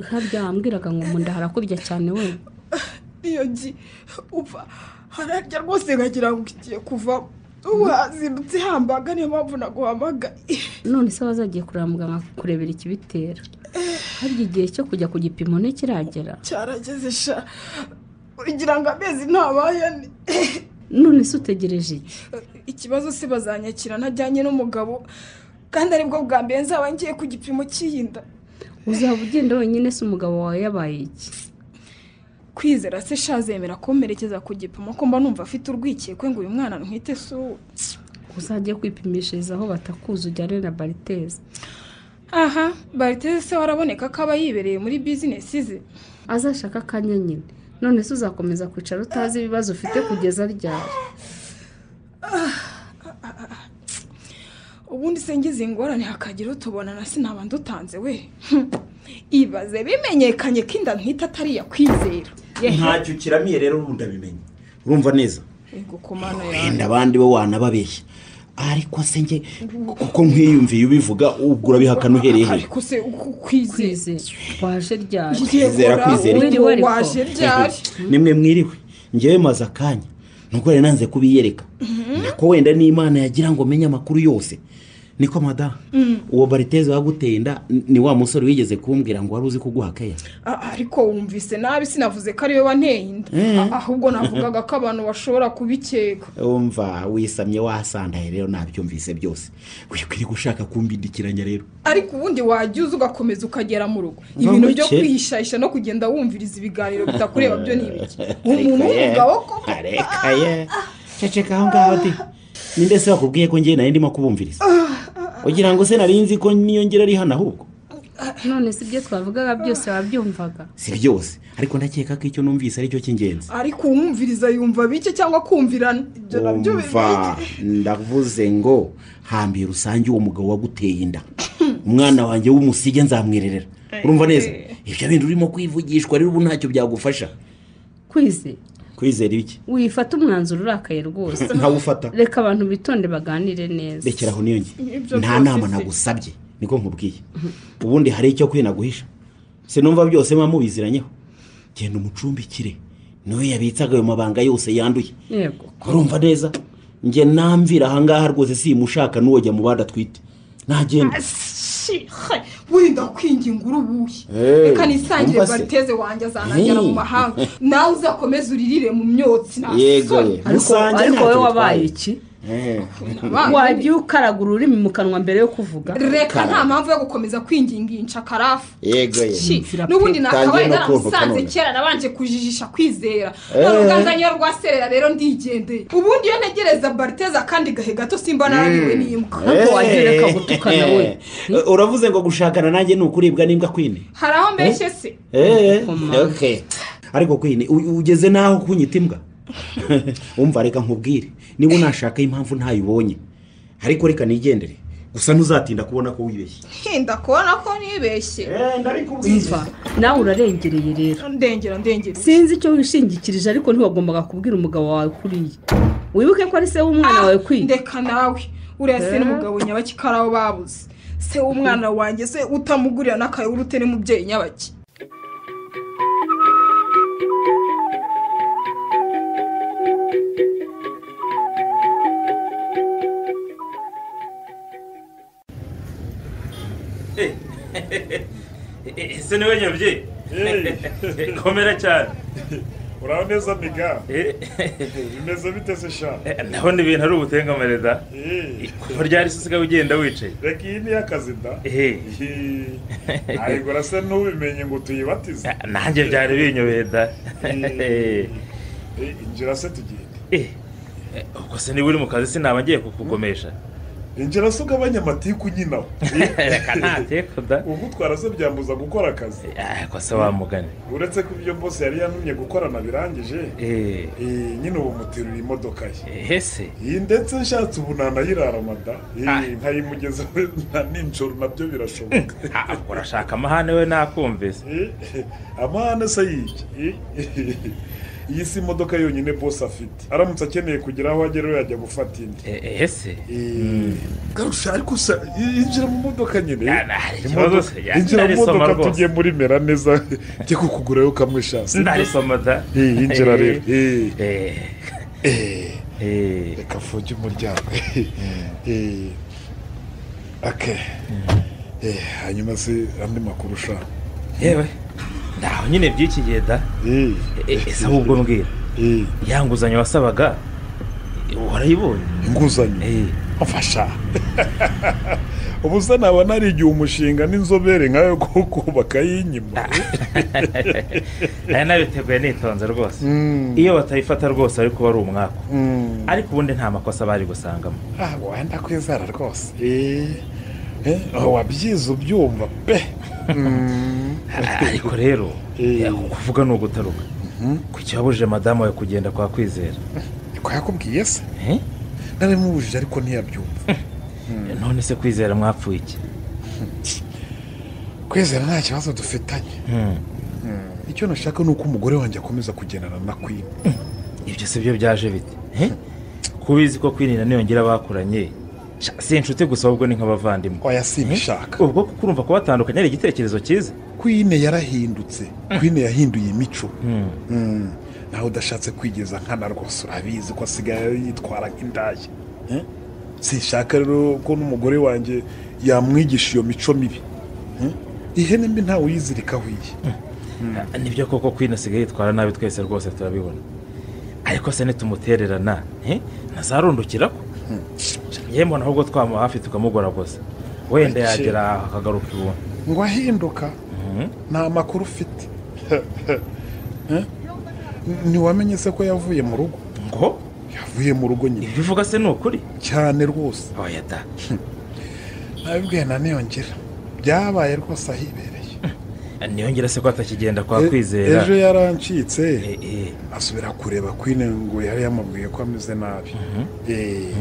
harya wambwiraga ngo mu nda harakurya cyane we iyo ngi upfa hararya rwose nkagira ngo igiye kuva ubu hazindutse hambaga niyo mpamvu naguhamagaye none se wazagiye kureba muganga kurebera ikibitera harya igihe cyo kujya ku gipimo ntikiragera cyarageze sha ugira ngo amezi ntabaye ane none se utegereje iki ikibazo se bazanyakira ntajyanye n'umugabo kandi aribwo bwa mbere nzaba ngiye ku gipimo cy'iyinda uzaba ugenda wenyine se umugabo wawe yabaye iki kwizera se sha zemera kumperekeza ku gipimo ko mba numva afite urwikekwe ngo uyu mwana ntwite si uwo uzajye kwipimishiriza aho batakuzi ujyane na bariteze aha bariteze se waraboneka ko aba yibereye muri bizinesi ze azashaka akanya nyine none se uzakomeza kwicara utazi ibibazo ufite kugeza ryari ubundi se ngize ingorane hakagira utubona na sinaba ndutanze we ibaze bimenyekanye ko inda ntita atari iya kwizera ntacyo kiramiye rero ubundi abimenye urumva neza yego ku mano wenda abandi bo wanababeshya ariko se njye kuko nk'iyumviye ubivuga ubwo urabihakana uhereye he ariko se uku kwizera waje ryari Kwizera, kwizera iki? iki waje ryari nimwe mwiriwe ngewe maze akanya nuko rero nanze kubiyereka nako wenda n'imana yagira ngo menye amakuru yose niko madamu uwo bariteze waguteye inda ni wa musore wigeze kumbwira ngo wari uzi kuguha keya A- ariko wumvise nabi sinavuze ko ariwe wanteye inda A- ahubwo navugaga ko abantu bashobora kubikeka wumva wisamye wasandaye rero nabyumvise byose wikwiriye gushaka kumbindikiranya rero ariko ubundi wajya uza ugakomeza ukagera mu rugo Ngo ibintu byo muke. kwihishayisha no kugenda wumviriza ibiganiro bitakureba byo ni ibiki Ariko umuntu ye, w'umugabo koko areka ye ceceka aho ngaho de ninde se wakubwiye ko ngewe nari ndimo kubumviriza ugira ngo se nari nzi ko niyo ngera ari hano ahubwo none se ibyo twavugaga byose wabyumvaga si byose ariko ndakeka ko icyo numvise aricyo cy'ingenzi ariko uwumviriza yumva bike cyangwa kumvirana ibyo nabyo bibaye umva ndavuze ngo hambere rusange uwo mugabo waguteye inda umwana wanjye w'umusige nzamwirerera urumva neza ibyo bintu urimo kwivugishwa rero ubu ntacyo byagufasha kwize kwizera ibiki wifata umwanzuro urakaye rwose ntawufata reka abantu bitonde baganire neza rekera aho niyo nge Ibyo nta byose nama se. nagusabye niko nkubwiye ubundi hari icyo kwina guhisha sinumva byose muba mubiziranyeho genda umucumbikire niwe yabitsaga ayo mabanga yose yanduye yego urumva neza njye namvira ahangaha rwose simushaka n'uwo jya mu bandi atwite nagenda shihe wenda kwinginga urubuye reka nisangire umva se. bariteze wanjye azanagera mu Hey. mahanga nawe uzakomeze uririre mu myotsi nta yego soni. ye ariko musange ariko ntacyo wowe bitwaye. wabaye iki Eh, Nabaye. wagiye ukaraga ururimi mu kanwa mbere yo kuvuga reka Karara. nta mpamvu yo gukomeza kwingingisha karafu yego ye Shi, n'ubundi nakabaye Tangiye no kumva naramusanze kanone. kera nabanje kujijisha kwizera Eh. none ubwanza niyo rwaserera rero ndigendeye ubundi iyo ntegereza bariteza kandi gahe gato simba narangiwe n'imbwa Ntabwo wagiye ureka gutukana we. Eh, uravuze ngo gushakana nanjye ni ukuribwa n'imbwa kwine hari aho mbeshye se Eh, Koma. okay. ariko kwine u- ugeze n'aho kunyita imbwa umva reka nkubwire niba unashaka impamvu ntayibonye ariko reka nigendere gusa ntuzatinda kubona ko wibeshye hinda kubona ko nibeshye umva nawe urarengereye rero ndengera ndengera sinzi icyo wishingikirije ariko ntiwagombaga kubwira umugabo wawe kuriya wibuke ko ari se w'umwana wawe kwiga ndeka nawe uriya se n'umugabo nyabaki ko ari aho babuze se w'umwana wanjye se utamugurira n'akayuru ute n'umubyeyi nyabaki ese niwe nyabye komera cyane uraba neza miga Eh, bimeze bite se sha ndabona ibintu ari ubutengamare da Eh, kuva ryari se usigaye ugenda wicaye reka iyi ni iy'akazi da Eh. ntabwo urasa n'ubimenye ngo tuyibatize nanjye byari binyobeye da Eh, injira se tugende Eh, ubwo se niba uri mu kazi sinaba ngiye kukugomesha injira se ugabanya amatiku nyinawe reka ntatiku da ugutwara se byambuza gukora akazi ariko se wamugane uretse ko ibyo bose yari yantumye gukorana birangije Eh. eh, nyine ubu muterura imodoka ye hese iyi ndetse nshatse ubu nanayirara mada Eh, Ah. nkayimugeza na nijoro nabyo birashoboka urashaka amahane we nakumvise Eh, amahane se yiki Eh, iyi si imodoka yonyine bose afite aramutse akeneye kugira aho agera yajya gufata indi hese garusha ariko usa yinjira mu modoka nyine hari Imodoka- ikibazo se yinjira mu ndarisoma modoka rwose. tujye muri mera neza njye kukugurayo kamwe shansi ndarisoma da Eh, yinjira rero Eh, Eh. eh, Eh. reka mfunge umuryango Eh, ake Eh, hanyuma se andi makuru ushaka yewe ndaho nyine by'iki gihe da Eh, Eh, ese ahubwo mbwira eh, ya nguzanyo wasabaga eh, warayibonye inguzanyo Eh, mfasha ubu se naba narigiye umushinga n'inzobere nkayo ko kubaka y'inyuma aya nabiteguye nitonze rwose Mm. iyo batayifata rwose ariko wari umwaku Mm. ariko ubundi nta makosa bari gusangamo Ah, wenda kwizera rwose Eh, eh, aho wabyize ubyumva pe Mm. ariko rero eh, kuvuga ni ugutaruka ku cyabujije madamu we kugenda kwa kwizera ko yakubwiye se Eh? narimubujije ariko ntiyabyumva none se kwizera mwapfuye iki kwizera nta kibazo dufitanye icyo nashaka ni uko umugore wanjye akomeza kugendana na kwina ibyo si byo byaje bite Eh? ko ubizi ko kwinina niyongera bakuranye sha, si inshuti gusa ahubwo ni nk'abavandimwe oya simbishaka ubwo kuko urumva kubatandukanya ari igitekerezo cyiza kwine yarahindutse kwine yahinduye imico Mm. Mm. nawe udashatse kwigeza nkana rwose urabizi ko asigaye yitwara nk'indaya Eh? sinshaka rero ko n'umugore wanjye yamwigisha iyo mico mibi Eh? ihene mbi ntawe uyizirikaho iyi nibyo koko kwino asigaye yitwara nabi twese rwose turabibona ariko se nitumutererana eh, ntazarundukira ko yewe mbona ahubwo twamuha hafi tukamugoragoza wenda Ati- yagera akagaruka iwabo ngo ahinduka nta makuru ufite Eh? ntiwamenye se ko yavuye mu rugo ngo yavuye mu rugo nyine ibyo uvuga se ni ukuri cyane rwose oya da nabibwiye na niyongera byabaye rwose ahibereye niyongera se ko atakigenda kwa kwizera ejo yarancitse Eh, eh. asubira kureba kwine ngo yari yamubwiye ko ameze nabi Eh,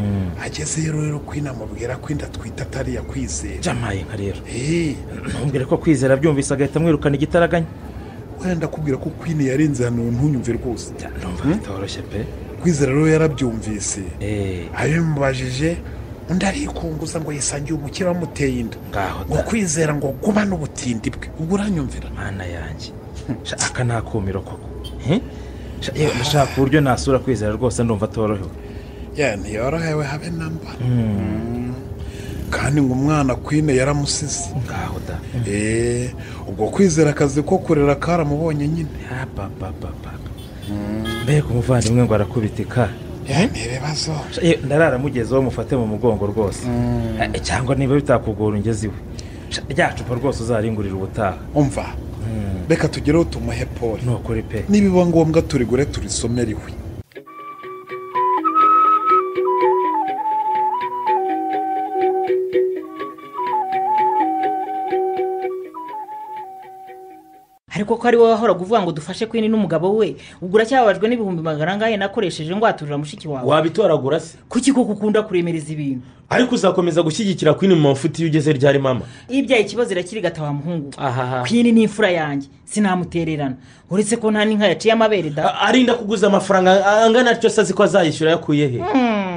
agezeyo rero kwine amubwira ko inda atwite atari iya kwizera jamaye nka rero Eh, ntumbwire ko kwizera abyumvise agahita amwirukana igitaraganya wenda akubwira ko kwine yarenze hano ntunyumve rwose Ja, numva bitoroshye pe kwizera rero yarabyumvise Eh, abimubajije undi arikunguza ngo yisangiye umukire wamuteye inda ngaho ngo da kwizera ngo gumane ubutindi bwe ubwo uranyumvira mana yanjye Sha, aka ni akumiro koko Eh? Sha, yewe nashaka uburyo nasura kwizera rwose ndumva atorohewe ya ntiyorohewe habe namba kandi ngo umwana kwine yaramusize ngaho da Eh, ubwo kwizera akazi ko kurera karamubonye nyine Ya, ba, ba, ba, ba. mbega umuvandimwe ngo arakubitika Ya, ni ibibazo Sha, yewe ndararamugezeho mufate mu mugongo rwose Eh, cyangwa niba bitakugora ungeze iwe Sha, rya cupa rwose uzaringurira ubutaha umva reka tugereho tumuhe poli ni ukuri pe nibiba ngombwa turigure turisomere iwe ariko ko ari wowe wahoraga uvuga ngo dufashe kwini n'umugabo we ubwo uracyababajwe n'ibihumbi magana angahe nakoresheje ngwaturira mushiki wawe wabitoragura se kuki kuko ukunda kuremereza ibintu ariko uzakomeza gushyigikira kwini mu mafuti iyo ugeze ryari mama iyo ibyaye ikibazo irakirigata wa muhungu ahaha kwini ni imfura yanjye sinamutererana uretse ko nta n'inka yaciye amabere da A- arinda kuguza amafaranga angana atyo se azi ko azayishyura yakuye he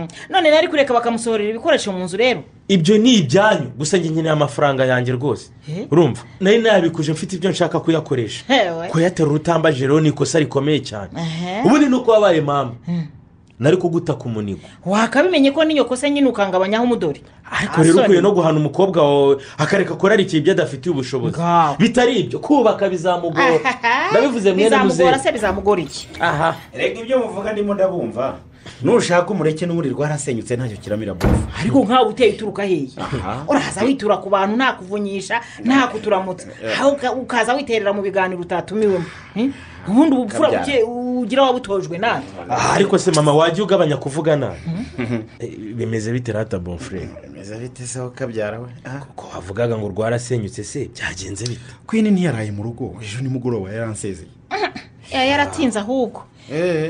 Hmm, none nari kureka bakamusohorera ibikoresho mu nzu rero ibyo ni ibyanyu gusa njye nkeneye amafaranga yanjye rwose Eh? urumva nari nayabikuje mfite ibyo nshaka kuyakoresha hewe kuyaterura utambaje rero ni ikosa rikomeye cyane Ehe. ubundi ni uko wabaye mama nari kuguta ku munigo wakabimenye ko n'iyo kosa nyine ukangabanyaho umudori ariko rero ukwiye no guhana umukobwa wawe akareka korarikiye ibyo adafitiye ubushobozi Ngaho. bitari ibyo kubaka bizamugora ndabivuze mwene bizamugora muzehe se bizamugora iki aha reka ibyo muvuga ndimo ndabumva nushaka umureke n'uburiri rwarasenyutse ntacyo kiramira bovu ariko nkawe uteye uturuka hehe Aha. uraza witura ku bantu nta kuvunyisha nta kuturamutsa aho uka- ukaza witerera mu biganiro utatumiwemo Hmm? ubundi ubupfura Kabyara. buke- bugira wabutojwe nawe Ah, ariko se mama wajya ugabanya kuvugana Eh, bimeze bite rata bonfure bimeze bite se ukabyara we ko wavugaga ngo rwarasenyutse se byagenze bite kwini ntiyaraye mu rugo ejo nimugoroba yaransezeye Eh, yaratinze ahubwo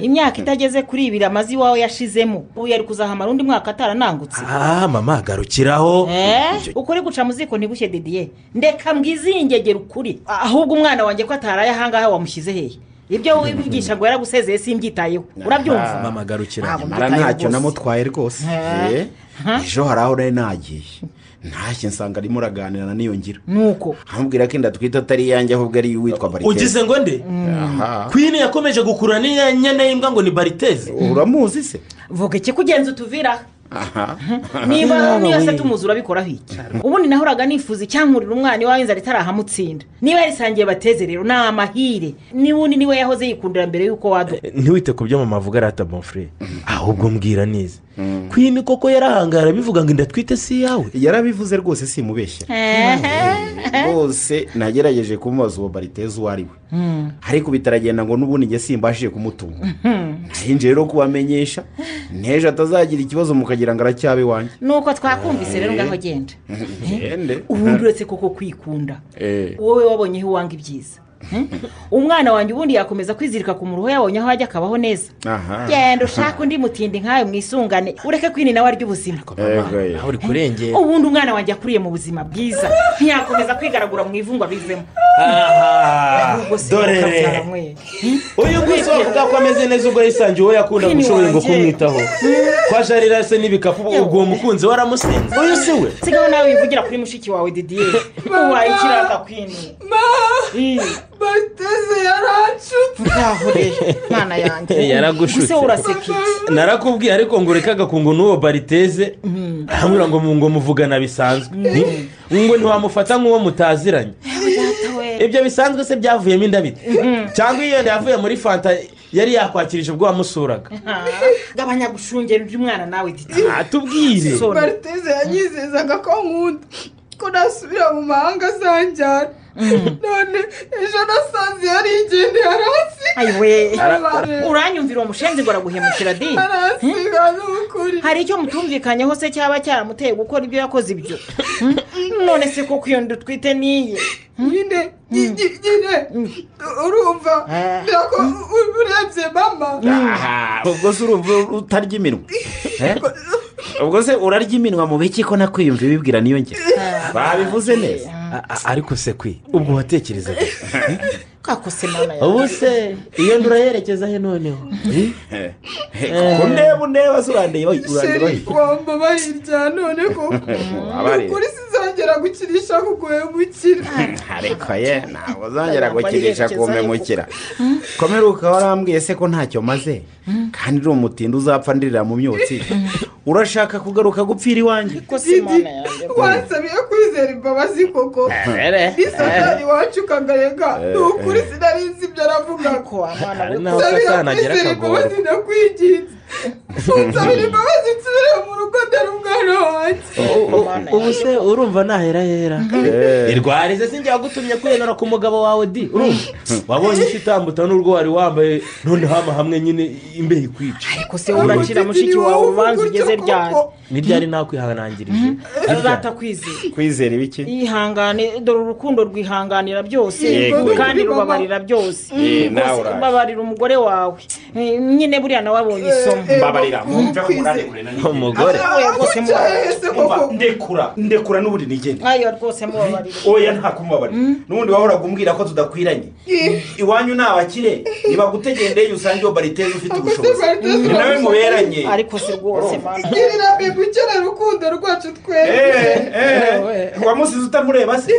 imyaka itageze kuri ibiri amaze iwawe yashizemo ubu yari kuzahamara undi mwaka ataranangutse ah mama garukiraho Eh, ukuri guca mu ziko ntibushye didiye ndeka mbwizingegere ukuri ahubwo umwana wanjye ko ataraye ahangaha wamushyize hehe ibyo wibigisha ngo yaragusezeye simbyitayeho Ah, urabyumva mama garukira Ntabwo nyamara mbyitayeho ntacyo rwose. namutwaye rwose Eh. Eh, ejo hari aho nari nagiye ntashye nsanga arimo araganira na niyo ngira nuko amubwira ko inda twita atari iyanjye ahubwo ari uwitwa bariteze ugize ngo nde aha kwini yakomeje gukurura n'inyana y'imbwa ngo ni bariteze uramuzi se vuga iki kugenza utuviraho aha niba Yaba niba se we. tumuzi urabikoraho iki ubundi nahoraga nifuza icyankurira umwana iwawe inzara itarahamutsinda niba yarisangiye bateze rero ni amahire n'ubundi niwe yahoze yikundira mbere y'uko waduka ntiwite ku byo mama avuga rata bonfure ahubwo mbwira neza kwini koko yarahangara bivuga ngo inda twite si iyawe yarabivuze rwose simubeshya rwose nagerageje kumubaza uwo bariteze uwo ari we ariko bitaragenda ngo n'ubundi njye simbashije kumutunga nahinjiye rero kubamenyesha n'ejo atazagira ikibazo mukagira ngo aracyabe iwanjye nuko twakumvise rero ngaho genda ngende ubundi uretse koko kwikunda Eh. wowe wabonyeho iwanga ibyiza Hmm? umwana wanjye ubundi yakomeza kwizirika ku muruho yabonye aho ajya akabaho neza aha genda ushaka undi mutindi nkawe mwisungane ureke kwini nawe arya ubuzima Yego, ye. aho uri kurengera ubundi umwana wanjye akuriye mu buzima bwiza ntiyakomeza kwigaragura mu ivungwa bivemo Ah, ahubwo se dorere ukabyara uyu nguyu wavuga ko ameze neza ubwo yisangiye uwo yakundaga Kwini ushoboye ngo wanjye. kumwitaho kwa jarira se n'ibikapu ubwo uwo mukunzi waramusenze uyu si we sigaho nawe wivugira kuri mushiki wawe didiye ubaye ikiraka kwini bateze yaracutse ntaho rero mwana yanjye Yaragushutse. gusa uraseka iki narakubwiye ariko ngo ureke agakungu n'uwo bariteze arambwira ngo mu- ngo muvugana bisanzwe ngo ntiwamufata nk'uwo mutaziranye data we ibyo bisanzwe se byavuyemo indabiti cyangwa iyo yenda yavuye muri fanta yari yakwakirije ubwo wamusuraga gabanya gushungera undi mwana nawe didiye atubwire So- bariteze yanyizezaga ko nkunda ko nasubira mu mahanga azanjyana none ejo nasanze yarigendeye hasi ayiwe Ara- uranyumvira uwo mushenzi ngo araguhemukira di arasiga ni ukuri hari icyo mutumvikanyeho se cyaba cyaramuteye gukora ibyo yakoze ibyo Hmm? none se koko iyo nda utwite niye nyine nyi- nyi- nyine urumva Eh. ntabwo u- urebye mama aha ubwo se urumva utarya iminwa Eh? ubwo se urarya iminwa mu biki ko nakwiyumva ibibwira niyo ngero babivuze neza A- a- ariko se kwi ubwo watekereza kakose mama yawe ubu se iyo ndura yerekeza he noneho Eh, kuko ndeba undeba se urandeba urandeba sheri wambabaye irya none koko abari ukuri sinzongera gukirisha kuguhemukira ariko ye ntabwo uzongera gukirisha kumemukira komeruka warambwiye se ko ntacyo maze kandi uri umutindi uzapfa ndirira mu myotsi urashaka kugaruka gupfira iwanjye kakose didi mama yawe wasabiye kwizera imbabazi koko n'isatani wacu ukagarega ni ukuri sinarinzi ibyo aravugaga ko wa mwana Hari we n'aho usabira satani agera kwizera akagorwa imbabazi nakwiginze unsabira imbabazi nsubire mu rugo dore umwana wanjye ubu se urumva ntahera hera irwarize sinjya wagutumye kwiyemera ku mugabo wawe di urumva wabonye icyo utambuta n'urwo wari wambaye noneho hama hamwe nyine imbeho ikwica ariko se uracira mushiki wawe urubanza ugeze ryari ni ryari nakwihanangirije azatakwizera kwizera ibiki yihangane dore urukundo rwihanganira byose Yego. kandi rubabarira byose Eh, Rwose nawe uraje. babarira umugore wawe Eh, nyine buriya nawe abonye isomo Eh, eh, mbabarira mwumve ko murari kure na nijye. umugore Oya, rwose mubabarira ese Umva, koko ndekura ndekura n'ubundi nigende ayo rwose mubabarira oya nta kumubabarira n'ubundi wahoraga umbwira ko tudakwiranye iwanyu ni abakire ntibagutegendeye usange iyo bariteze ufite ubushobozi ni nawe muberanye ariko se rwose mana girira bibi ukenera urukundo rwacu twese Eh, eh, wamusize utamureba se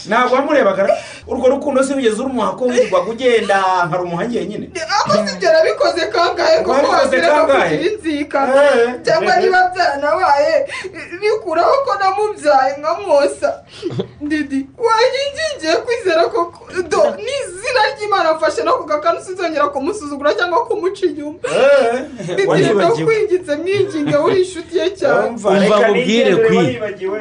ntabwo wamurebaga urwo rukundo se wigeze urumuha ko wirirwaga ugenda nkari umuhanyi nyine aho sibyo arabikoze kangahe kuko Wabikoze wabwira ko kangahe? kugira inzika Eh. cyangwa niba byaranabaye bikuraho ko namubyaye nkamwosa ndidi wanjye ngingiye kwizera ko do n'izina ry'imana afashe no ku gakanu sinzongera kumusuzugura cyangwa kumuca inyuma ndidi waribagiwe. ndakwinginze mwinginge uri inshuti ye cyane Umva, reka nkubwire nigendere, kwi. waribagiwe.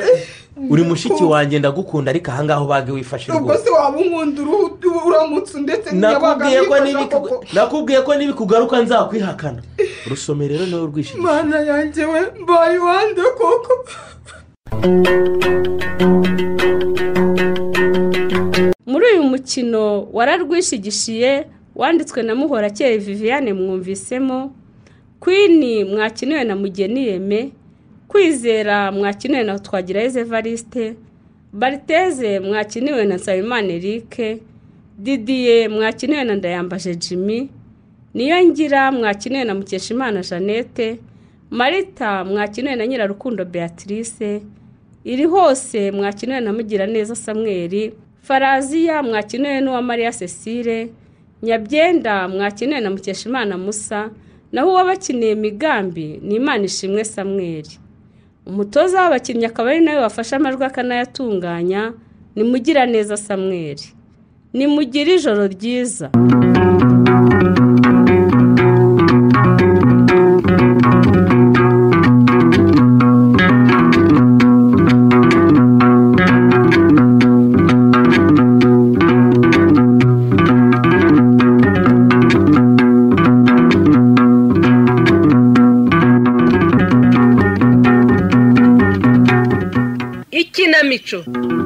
uri mushiki wanjye ndagukunda ariko ahangaha ubage wifashe ubwo rwose se waba unkunda uruhu- uramutse ndetse n'iyabaga nakubwiye ko yifashe nibiku- koko. nakubwiye ko nibikugaruka nzakwihakana rusome rero nawe urwishingiye mana yanjye we mbaye iwande koko muri uyu mukino wararwishigishiye wanditswe na muhorakeye viviane mwumvisemo kwini mwakiniwe na mugeni yeme kwizera mwakiniwe na twagirayezu evariste bariteze mwakiniwe na nsabimana erike didiye mwakiniwe na ndayambaje jimmy niyo ngira mwakiniwe na mukeshimana jeannette marita mwakiniwe na nyirarukundo beatrice iri hose mwakiniwe na mugiraneza samweri faraziya mwakiniwe n'uwa mariya cecile nyabyenda mwakiniwe na mukeshimana musa naho uwabakiniye migambi ni imana ishimwe samweri umutoza w'abakinnyi akaba ari nawe wafashe amajwi akanayatunganya ni mugiraneza samweri ni mugire ijoro ryiza ikinamico